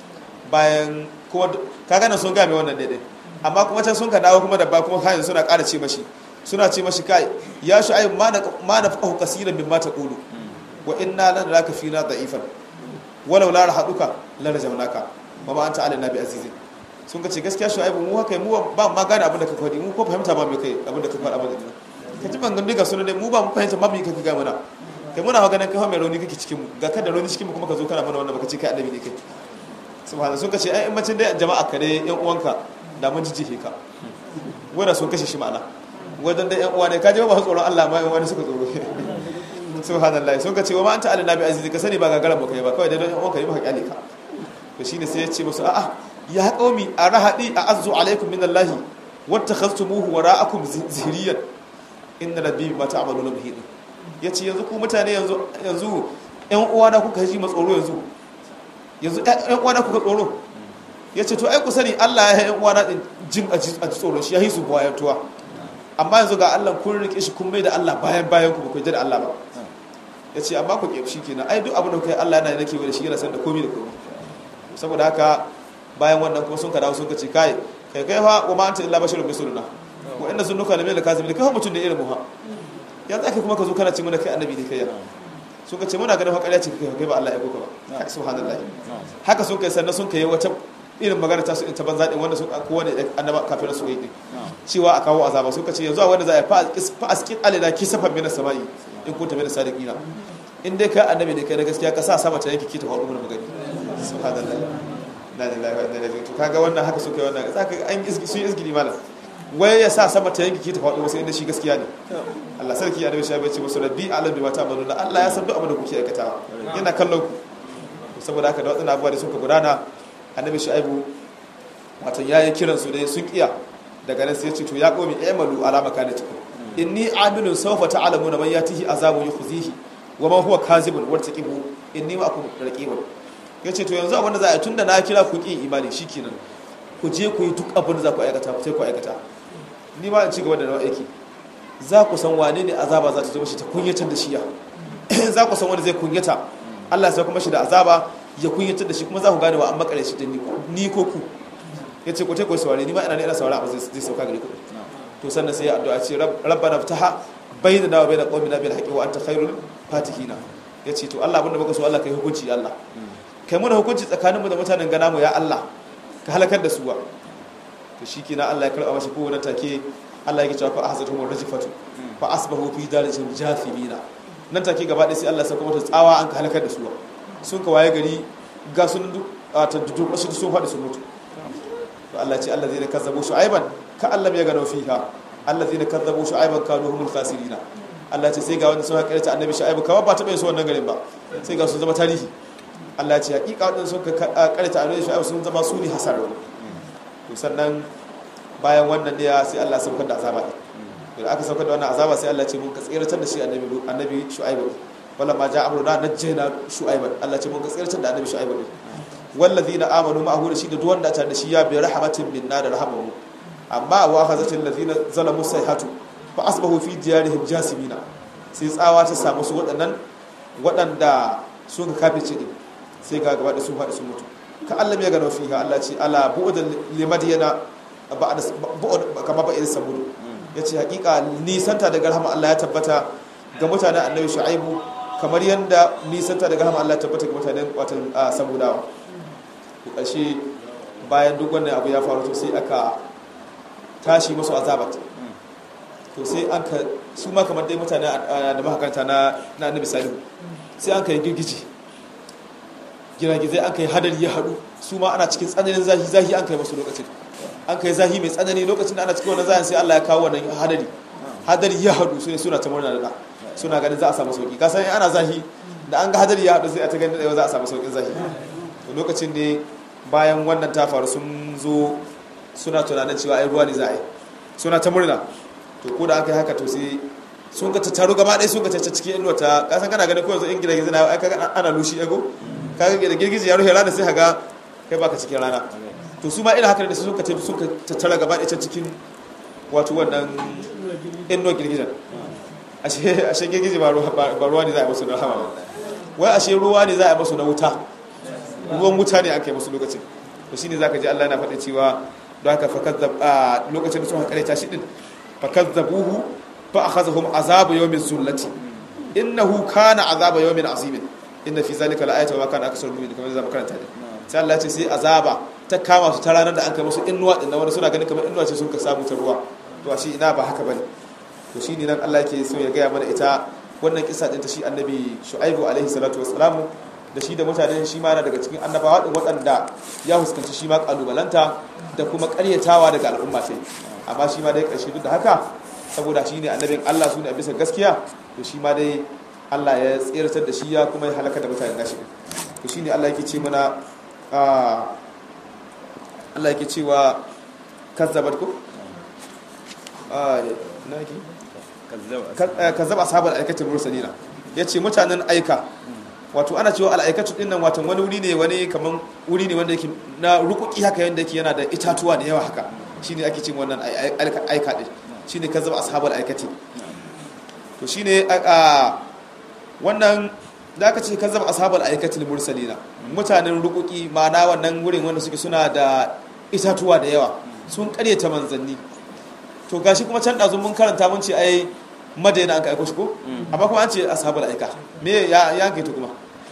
bayan kuma kaga nan sun game wannan daidai amma kuma can sun ka dawo kuma da ba kuma kayan suna ƙara ce mashi suna ce mashi kai ya shi ayi ma na fahu kasiran min mata qulu wa inna lan raka fina da'ifan walau la rahaduka la rajamnaka wa ma anta alaina bi azizin sun ka ce gaskiya shi ayi mu haka mu ba ma gane abin da ka faɗi mu ko fahimta ba mai kai abin da ka faɗa abin da ka ji bangan diga sunan mu ba mu fahimta ba mu kai ka ga mana kai muna maganin kai mai rauni kake cikin mu ga kada rauni cikin mu kuma ka zo kana mana wannan baka ce kai annabi ne kai subhana sun kace ai macin da jama'a ka dai yan uwanka da mun jijjihe ka wanda sun kashe shi ma'ana wajen da yan uwa ne ka je ba su tsoron Allah ma yan wani suka tsoro subhanallahi sun kace wa ma anta alnabi azizi ka sani ba gagaran baka yi ba kawai dai don yan uwanka yi maka kyale ka to shine sai ya ce musu a'a ya qaumi arahadi a'azzu alaikum min allahi wattakhaztumuhu wara'akum zihriyan inna rabbi bima ta'maluna muhit yace yanzu ku mutane yanzu yanzu yan uwa na kuka ji matsoro yanzu yanzu ɗan uwana kuka tsoro ya ce to ai ku sani Allah ya yi uwana din jin a ji tsoron shi ya yi su bayan tuwa amma yanzu ga Allah kun rike shi kun mai da Allah bayan bayan ku ba ku da Allah ba ya ce amma ku ke shi kenan ai duk abin da kai Allah yana nake da shi yana san da komai da komai saboda haka bayan wannan kuma sun ka dawo sun ka ce kai kai kai fa wa ma anta illa basharun misluna wa inna sunnuka la mil kazibin kai fa mutun da irin mu ha ya zaka kuma ka zo kana ce mana kai annabi ne kai ya sun ka ce muna ganin hakariya ce kai ba Allah ya goka ba kai subhanallahi haka sun kai sannan sun kai wata irin magana ta su in ta banza din wanda sun kowane annaba kafin su yi cewa a kawo azaba sun ka ce yanzu a wanda za a fa askin alina kisafan minas samai in kunta minas sadiqina in dai kai annabi ne kai na gaskiya ka sa sama ta yanke ki ta faɗo mana magani subhanallahi na lillahi wa inna ilaihi to kaga wannan haka suka yi wannan zaka an izgi sun izgili malam wai ya sa sama ta yanke ki ta faɗo wasu inda shi gaskiya ne Allah sarki ya dawo shi ya ce musu rabbi alam bi mata amaluna Allah ya san duk abin da kuke aikatawa yana kallon ku saboda haka da wadannan abubuwa da suka gudana annabi shu'aibu wato yayi kiran su dai sun kiya daga nan sai ya ce to ya qomi amalu ala makanatikum inni amilun sawfa ta'lamuna man yatihi azabun yukhzihi wa man huwa kazibun wartaqibu inni ma'akum raqibun yace to yanzu abin da za a yi tunda na kira ku ki imani shikenan ku je ku yi duk abin da za ku aikata sai ku aikata ni ma in ci gaba da nawa aiki za ku san wane ne azaba za ta zo shi ta kunyatar da shi ya za ku san wani zai kunyata Allah sai kuma shi da azaba ya kunyatar da shi kuma za ku gane wa an makare shi da ni ko ku ya ce ku ta kuwa saurari ni ma ina ne ina saurari abu zai sauka gari ku to sannan sai ya addu'a ce rabbana ftaha bainana wa bain qaumina bil haqqi wa anta khairul fatihina ya ce to Allah abinda muka so Allah kai hukunci Allah kai muna hukunci tsakaninmu da mutanen gana mu ya Allah ka halakar da su wa to shikenan Allah ya karba mashi kowane take Allah ya cewa fa ahzatuhum rajifatu fa asbahu fi darijin jathimina nan take gaba ɗaya sai Allah ya saka mata tsawa an ka halakar da su wa sun ka waye gari ga sun ta dudu su sun faɗi sun mutu to Allah ce Allah zai kazzabu shu'aiban ka Allah ya gano fiha Allah zai kazzabu shu'aiban kanu humul khasirina Allah ce sai ga wanda sun haƙa ta annabi shu'aibu kawai ba taɓa yin su wannan garin ba sai ga sun zama tarihi Allah ce haƙiƙa wadanda sun karanta annabi shu'aibu sun zama su ne hasararru to sannan bayan wannan ne sai Allah saukar da azaba din da aka saukar da wannan azaba sai Allah ce mun ka tsiratar da shi annabi annabi shu'aibu wala ma ja amruna najjayna shu'aiban Allah ce mun ka tsiratar da annabi shu'aibu din wallazina amanu ma'ahu da shi da duk wanda ta da shi ya bi rahmatin minna da rahmamu amma wa akhazatil ladina zalamu sayhatu fa asbahu fi diyarihim jasimina sai tsawa ta samu su waɗannan waɗanda sun ka kafice din sai ga gaba da sun faɗi sun mutu ka Allah ya gano fiha Allah ce ala bu'dan limadiyana ba'da bu'd kama ba'ir samud yace hakika nisanta daga rahama Allah ya tabbata ga mutanen annabi shu'aibu kamar yanda nisanta daga rahama Allah ya tabbata ga mutanen watan samudawa to ƙarshe bayan duk wannan abu ya faru to sai aka tashi musu azabat to sai an ka su ma kamar dai mutane da mahakarta na annabi salihu sai an ka yi girgiji giragizai an ka yi hadari ya haɗu su ma ana cikin tsananin zahi zahi an ka yi masu lokacin an ka yi zahi mai tsanani lokacin da ana cikin wannan zahin sai allah ya kawo wannan hadari hadari ya haɗu su ne suna ta murna da suna ganin za a samu sauki kasan ana zahi da an ga hadari ya haɗu sai a ta ganin da za a samu saukin zahi to lokacin ne bayan wannan ta faru sun zo suna tunanin cewa ai ruwa ne za a yi suna ta murna to ko da aka yi haka to sai sun ka tattaru gaba ɗaya sun ka tacce cikin inuwa ta kasan kana ganin ko yanzu in gida gizina ai kaga ana lushi ego kaga da girgiji ya rufe rana sai haga kai baka cikin rana to su ma ina haka da sun ka tafi sun ka tattara gaba ɗaya cikin wato wannan inuwa girgizan ashe ashe girgiji ba ruwa ne za a yi musu na rahama wai ashe ruwa ne za a yi musu na wuta ruwan wuta ne aka yi musu lokacin to shine zaka ji Allah yana faɗa cewa don haka fakazzab a lokacin da sun haƙare ta shi din fakazzabuhu fa akhazahum azabu yawmin zullati innahu kana azaba yawmin azimin inna fi zalika la'ayatan wa kana aksarul mu'minin kamar zama karanta din sai Allah ya ce sai azaba ta kama su ta ranar da an kai musu innuwa din wanda suna ganin kamar innuwa ce sun ka samu ta ruwa to shi ina ba haka bane to shine nan Allah yake so ya gaya mana ita wannan kisa din ta shi annabi shu'aibu alaihi salatu wassalamu da shi da mutane shi ma na daga cikin annabawa din waɗanda ya huskanci shi ma kalubalanta da kuma ƙaryatawa daga al'umma sai amma shi ma dai ƙarshe duk da haka saboda shi ne annabin Allah su ne a bisa gaskiya to shi ma dai Allah ya tseratar da shi ya kuma ya halaka da mutane nashi to shi ne Allah yake ce mana Allah yake cewa kazzabat ko na yake kazzaba ashabul aikatul mursalina yace mutanen aika wato ana cewa al'aikatu din nan wato wani wuri ne wani kaman wuri ne wanda yake na rukuki haka yanda yake yana da itatuwa da yawa haka shine ake cin wannan aika din shine kazzaba ashabul aikati to shine a wannan da aka ce kazzaba ashabul aikati mursalina mutanen rukuki ma'ana wannan wurin wanda suke suna da itatuwa da yawa sun karyata manzanni to gashi kuma can ɗazu mun karanta mun ce ai madina an ka aiko shi ko amma kuma an ce ashabul aika me ya ya kai to kuma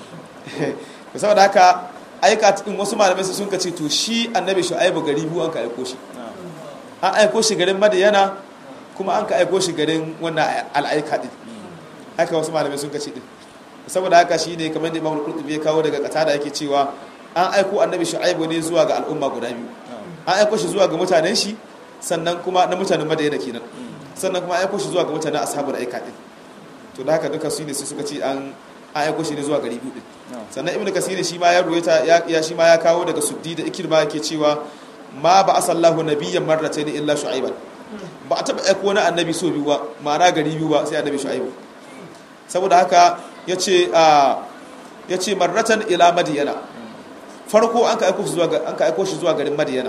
to saboda haka aika cikin wasu malamai su sun kace to shi annabi shu'aibu gari biyu an ka aiko shi an aiko shi garin madina kuma an ka aiko shi garin wannan al'aika din haka wasu malamai sun kace din saboda haka shi ne kamar da imamul qurtubi ya kawo daga kata da yake cewa an aiko annabi shu'aibu ne zuwa ga al'umma guda biyu an aiko shi zuwa ga mutanen shi sannan kuma na mutanen madina kenan sannan kuma aiko shi zuwa ga mutanen ashabul aika din to da haka duka su ne sai suka ce an aiko shi ne zuwa gari biyu din sannan ibnu kasir shi ma ya ruwaita ya shi ma ya kawo daga suddi da ikirma yake cewa ma ba asallahu nabiyyan marratayn illa shu'aiban ba a taba aiko wani annabi so biyu ba ma'ana gari biyu ba sai annabi shu'aibu saboda haka yace a yace marratan ila madiyana farko an ka aiko shi zuwa an ka aiko shi zuwa garin madiyana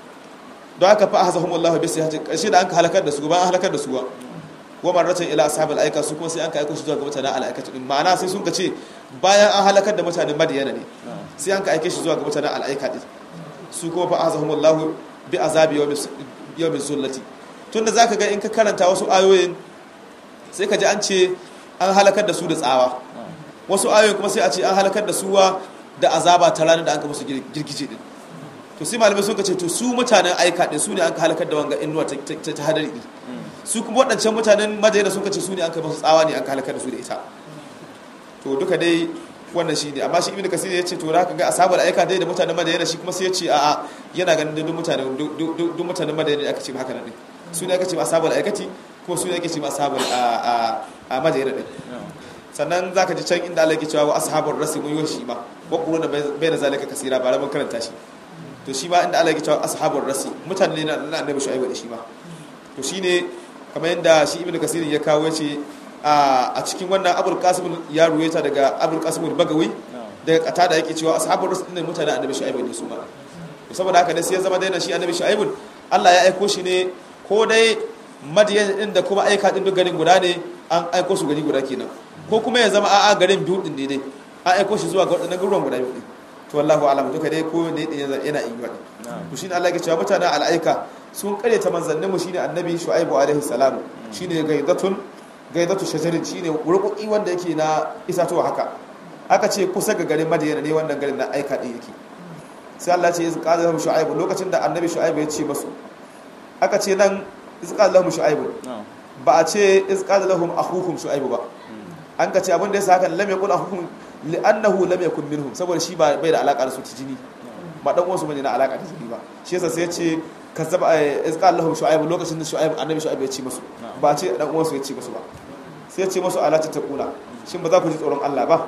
don haka fa ahzahum Allah bi sayhati karshe da an ka halakar da su ba an halakar da su ba wa marratan ila ashabil aika su kuma sai an ka aiko shi zuwa ga mutanen al'aikatu din ma'ana sai sun ka ce bayan an halakar da mutanen madiyana ne sai an ka aike shi zuwa ga mutanen al'aika din su kuma fa ahzahum Allah bi azabi yawmin zullati tunda zaka ga in ka karanta wasu ayoyin sai ka ji an ce an halakar da su da tsawa wasu ayoyin kuma sai a ce an halakar da suwa da azaba ta ranar da an ka musu girgije din to sai malamai sun ce to su mutanen aika din su ne an ka halakar da wanga inuwa ta hadari din su kuma waɗancan mutanen madina sun ce su ne an ka musu tsawa ne an ka halakar da su da ita to duka dai wannan shi ne amma shi ibnu kasir ya ce to da ka ga asabar aika dai da mutanen madina shi kuma sai ya ce a'a yana ganin duk mutanen duk mutanen madina ne aka ce haka nan din su ne aka ce asabar aikati ko su ne ake ce asabar a a madina din sannan zaka ji can inda Allah yake cewa wa ashabur rasi mun yi shi ma wa quruna bayna zalika kasira ba mun karanta shi to shi ma inda Allah yake cewa ashabur rasi mutane ne na annabi shu'aibu da shi ma to shine kamar yadda shi ibnu kasir ya kawo yace a cikin wannan abul qasim ya ruwaita daga abul qasim bagawi daga kata da yake cewa ashabur rasi ne mutane annabi shu'aibu ne su ma saboda haka ne sai ya zama daina shi annabi shu'aibu Allah ya aiko shi ne ko dai madiyan din da kuma aika din duk garin guda ne an aiko su gari guda kenan ko kuma ya zama a'a garin biyu din ne dai an aiko shi zuwa ga wadannan garuruwan guda biyu din to wallahu alam duka dai ko ne yana yana yi wani to shine Allah ya ce mutanen al'aika sun kare ta manzannin mu shine annabi shu'aibu alaihi salam shine gaidatun gaidatu shajarin shine rukuki wanda yake na isatuwa haka aka ce kusa ga garin madina ne wannan garin na aika din yake sai Allah ce izqa lahum shu'aibu lokacin da annabi shu'aibu ya ce masu aka ce nan izqa lahum shu'aibu ba a ce izqa lahum akhuhum shu'aibu ba an ka ce abin da yasa haka lam yakul akhuhum li'annahu lam yakun minhum saboda shi ba bai da alaka da su ta jini ba dan uwansu bane na alaka da jini ba shi yasa sai ya ce kazzaba izqa lahum shu'aibu lokacin da shu'aibu annabi shu'aibu ya ce masu ba ce dan uwansu ya ce masu ba sai ya ce masu ala ta taqula shin ba za ku ji tsoron Allah ba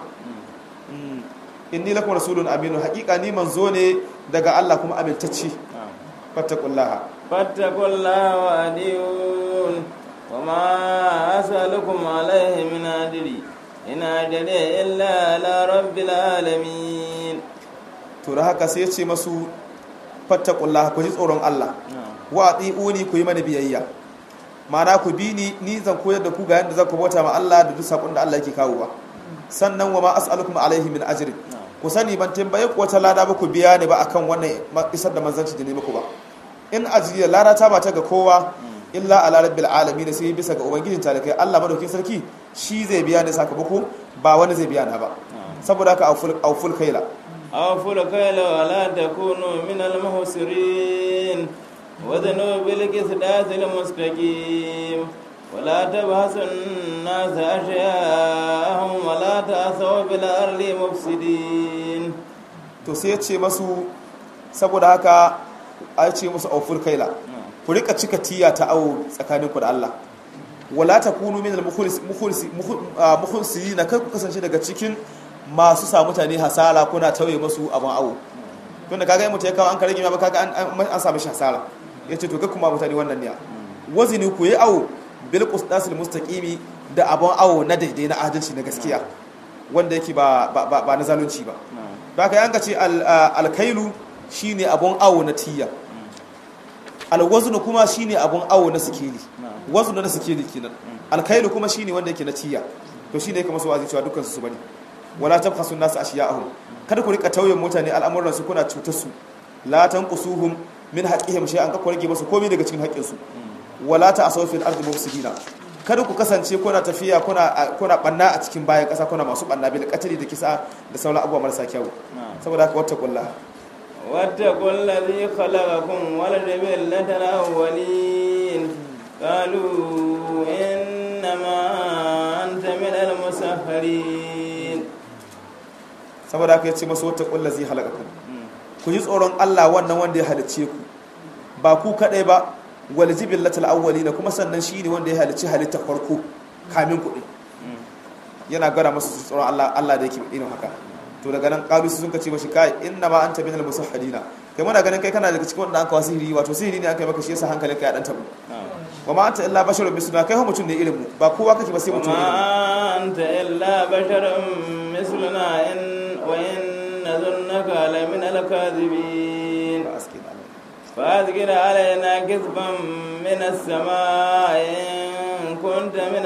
inni lakum rasulun aminu haqiqa ni manzo ne daga Allah kuma amintacce fattaqullaha fattaqullaha wa adiyun wa ma as'alukum alayhi min adri in ajri illa ala rabbil alamin to da haka sai ya ce masu fattaqullaha ku ji tsoron Allah wa atiuni ku yi mana biyayya ma'ana ku bi ni ni zan koyar da ku ga yadda za ku bauta ma Allah da duk sakon da Allah yake kawowa sannan wa ma as'alukum alaihi min ajrin ku sani ban tambaye ku wata lada ba ku biya ni ba akan wannan isar da manzanci da ne muku ba in ajriya lada ta ba ta ga kowa illa ala rabbil alamin sai bisa ga ubangijin talakai Allah madaukin sarki shi zai biya ni sakamako ba wani zai biya na ba saboda haka auful auful kaila awful kaila wa la takunu min al muhsirin wa dhanu bil qisdatil mustaqim ولا تبحثوا الناس أشياءهم ولا تأسوا بالأرض مفسدين to sai ya ce masu saboda haka a ce musu aufur kaila ku rika cika tiya ta awo tsakaninku da Allah wala takunu min al-mukhlisin na kai ku kasance daga cikin masu sa mutane hasara kuna tauye masu abin awo tunda kaga in mutum ya kawo an kare gima ba kaga an samu shi hasara yace to ga kuma mutane wannan ne wazini ku yi awo bil qisdasil mustaqimi da abun awo na daidai na adalci na gaskiya wanda yake ba ba na zalunci ba da haka yanka ce alkailu shine abun awo na tiya alwaznu kuma shine abun awo na sikeli waznu na sikeli kenan alkailu kuma shine wanda yake na tiya to shine yake masu wazi cewa dukkan su bane wala tabkhasu nas ashiya'ahum kada ku rika tauyen mutane al'amuran su kuna cutar su la tanqusuhum min haqqihim shay'an ka ku rage musu komai daga cikin haƙƙin su wala ta'asaw fil ardi mufsidina kada ku kasance kuna tafiya kuna kuna banna a cikin bayan ƙasa kuna masu banna bil qatli da kisa da sauran abubuwa marasa kyau saboda haka wata kullu واتقوا الذي خلقكم والجبلة الأولين قالوا إنما أنت من المسخرين saboda haka yace masu wata kullu zai halakakum ku ji tsoron Allah wannan wanda ya halicce ku ba ku kadai ba wal jibillatul awwalin kuma sannan shine wanda ya halicci halitta farko kamin ku din yana gara masu tsoron Allah Allah da yake irin haka to daga nan kalu sun kace mashi kai inna ma anta minal musahhadina kai muna ganin kai kana daga cikin wanda an kawo sihiri wato sihiri ne aka yi maka shi yasa hankalin ka ya dan tabu wa ma anta illa basharun misluna kai ho mutum ne irin mu ba kowa kake ba sai mutum irin mu ما أنت إلا بشر مثلنا إن وإن نظنك لمن الكاذبين فأذكر علينا كذبا من السماء إن كنت من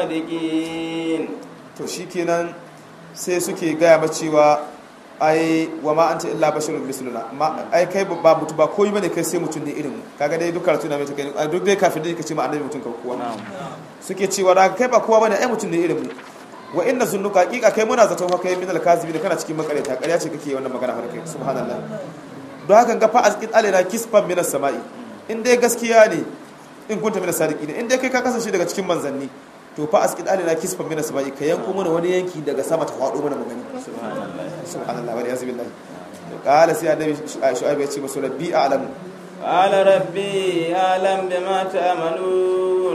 الصادقين to shikenan sai suke gaya ma cewa ai wa ma anta illa basharun misluna ma ai kai ba mutu ba koyi bane kai sai mutum ne irin mu kaga dai duk karatu na mai take duk dai kafin dai kace ma annabi mutum ka kowa suke cewa da kai ba kowa bane ai mutum ne irin mu wa inna zunnuka haqiqa kai muna zaton kai min al-kazibin kana cikin makareta ƙarya ce kake wannan magana har kai subhanallah don haka ga fa azqit alaina kisfan minas sama'i in dai gaskiya ne in kunta minas sadiqin in dai kai ka kasance daga cikin manzanni to fa azqit alaina kisfan minas sama'i ka yanko mana wani yanki daga sama ta faɗo mana magani subhanallah wa yazi billahi qala sai annabi shu'aib ya ce masu rabbi a'lamu قال ربي أعلم بما تعملون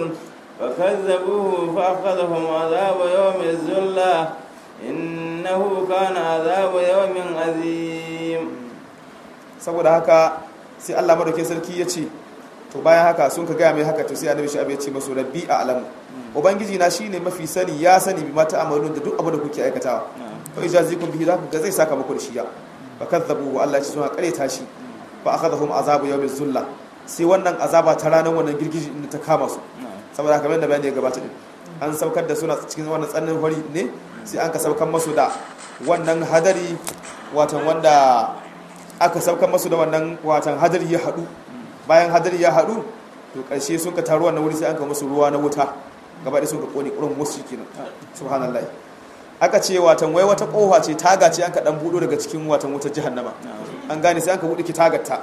فكذبوه فأخذهم عذاب يوم الزلة إنه كان عذاب يوم عظيم saboda haka sai Allah madaukakin sarki ya ce to bayan haka sun ka gaya mai haka to sai annabi shi ya ce masu rabbi a alamu ubangiji na shine mafi sani ya sani bi mata amalun da duk abin da kuke aikatawa fa ijazikum bihi zaka ga zai saka muku da shi ya fa kadzabu Allah ya ce suna kareta shi fa akhadhum azabu yawmiz zulla sai wannan azaba ta ranar wannan girgiji inda ta kama su saboda kamar da bayani ya gabata din an saukar da suna cikin wannan tsannin hori ne sai an ka saukar masu da wannan hadari watan wanda aka saukar masu da wannan watan hadari ya haɗu bayan hadari ya haɗu to ƙarshe sun ka taru wannan wuri sai an ka musu ruwa na wuta gaba da sun ka ƙone ƙurin musu kenan subhanallah aka ce watan wai wata ƙofa ce taga ce an ka ɗan buɗo daga cikin watan wutar jahannama an gane sai an ka buɗe ki tagarta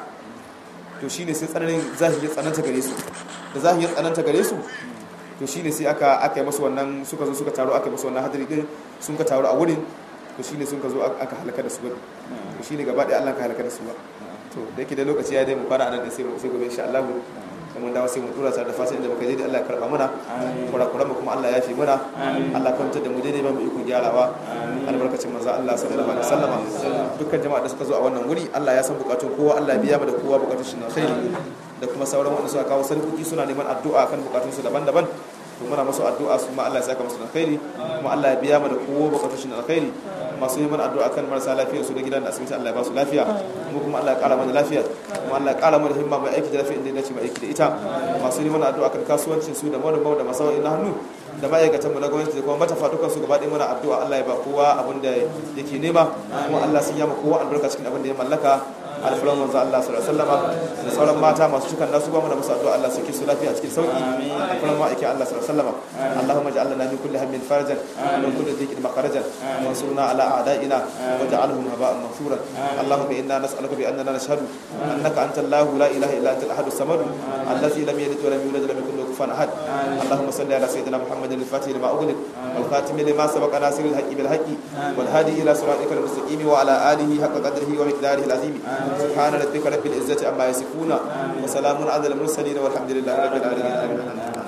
to shine sai tsananin zahi ya tsananta gare su da zahi ya tsananta gare su to shine sai aka aka yi masu wannan suka zo suka taru aka yi masu wannan hadari din sun ka taru a wurin to shine sun ka zo aka halaka da su ba to shine gaba ɗaya Allah ka halaka da su ba to da yake da lokaci ya dai mu fara anan sai sai gobe insha Allah sai mun dawo sai mu tura sa da fasa inda muka je da Allah ya karba mana kurakuran mu kuma Allah ya fi mana Allah kwantar da mu daidai ba mu iko gyarawa albarkacin manzo Allah sallallahu alaihi wasallama dukkan jama'a da suka zo a wannan wuri Allah ya san bukatun kowa Allah ya biya mu da kowa bukatun shi na khairi da kuma sauran wanda suka kawo sarkuki suna neman addu'a kan bukatunsu daban-daban to muna masu addu'a su ma Allah ya saka musu da alkhairi kuma Allah ya biya mu da kowa bukatun shi na alkhairi masu neman addu'a kan marasa lafiya su da gidan da asibiti Allah ya ba su lafiya mu kuma Allah ya kara mana lafiya kuma Allah ya kara mana himma mai aiki da lafiya inda ya dace mai aiki da ita masu neman addu'a kan kasuwancin su da manoma da masawai na hannu da ma'aikatan mu na gwamnati da kuma matafa dukan su gaba ɗaya muna addu'a Allah ya ba kowa abin da yake nema kuma Allah sun yama kowa albarka cikin abin da ya mallaka alfulan manzo Allah sallallahu alaihi wasallam da sauran mata masu cikan nasu ba mu da musu addu'a Allah sake su lafiya cikin sauki alfulan ma ake Allah sallallahu alaihi wasallam Allahumma ij'alna min kulli hammin farajan wa min kulli dhiqin makharajan wansurna ala a'da'ina waj'alhum haba'an mansura Allahumma inna nas'aluka bi annana nashhadu annaka anta Allah la ilaha illa anta al-ahad as-samad alladhi lam yalid wa lam yulad wa lam yakul lahu kufuwan ahad Allahumma salli ala sayyidina Muhammadin al-fatih lima ughliq wal khatim lima sabaqa nasir al-haqqi bil haqqi wal hadi ila siratikal mustaqim wa ala alihi haqqa qadrihi wa miqdarihi al-azim سبحان ربك رب العزة عما يصفون وسلام على المرسلين والحمد لله رب العالمين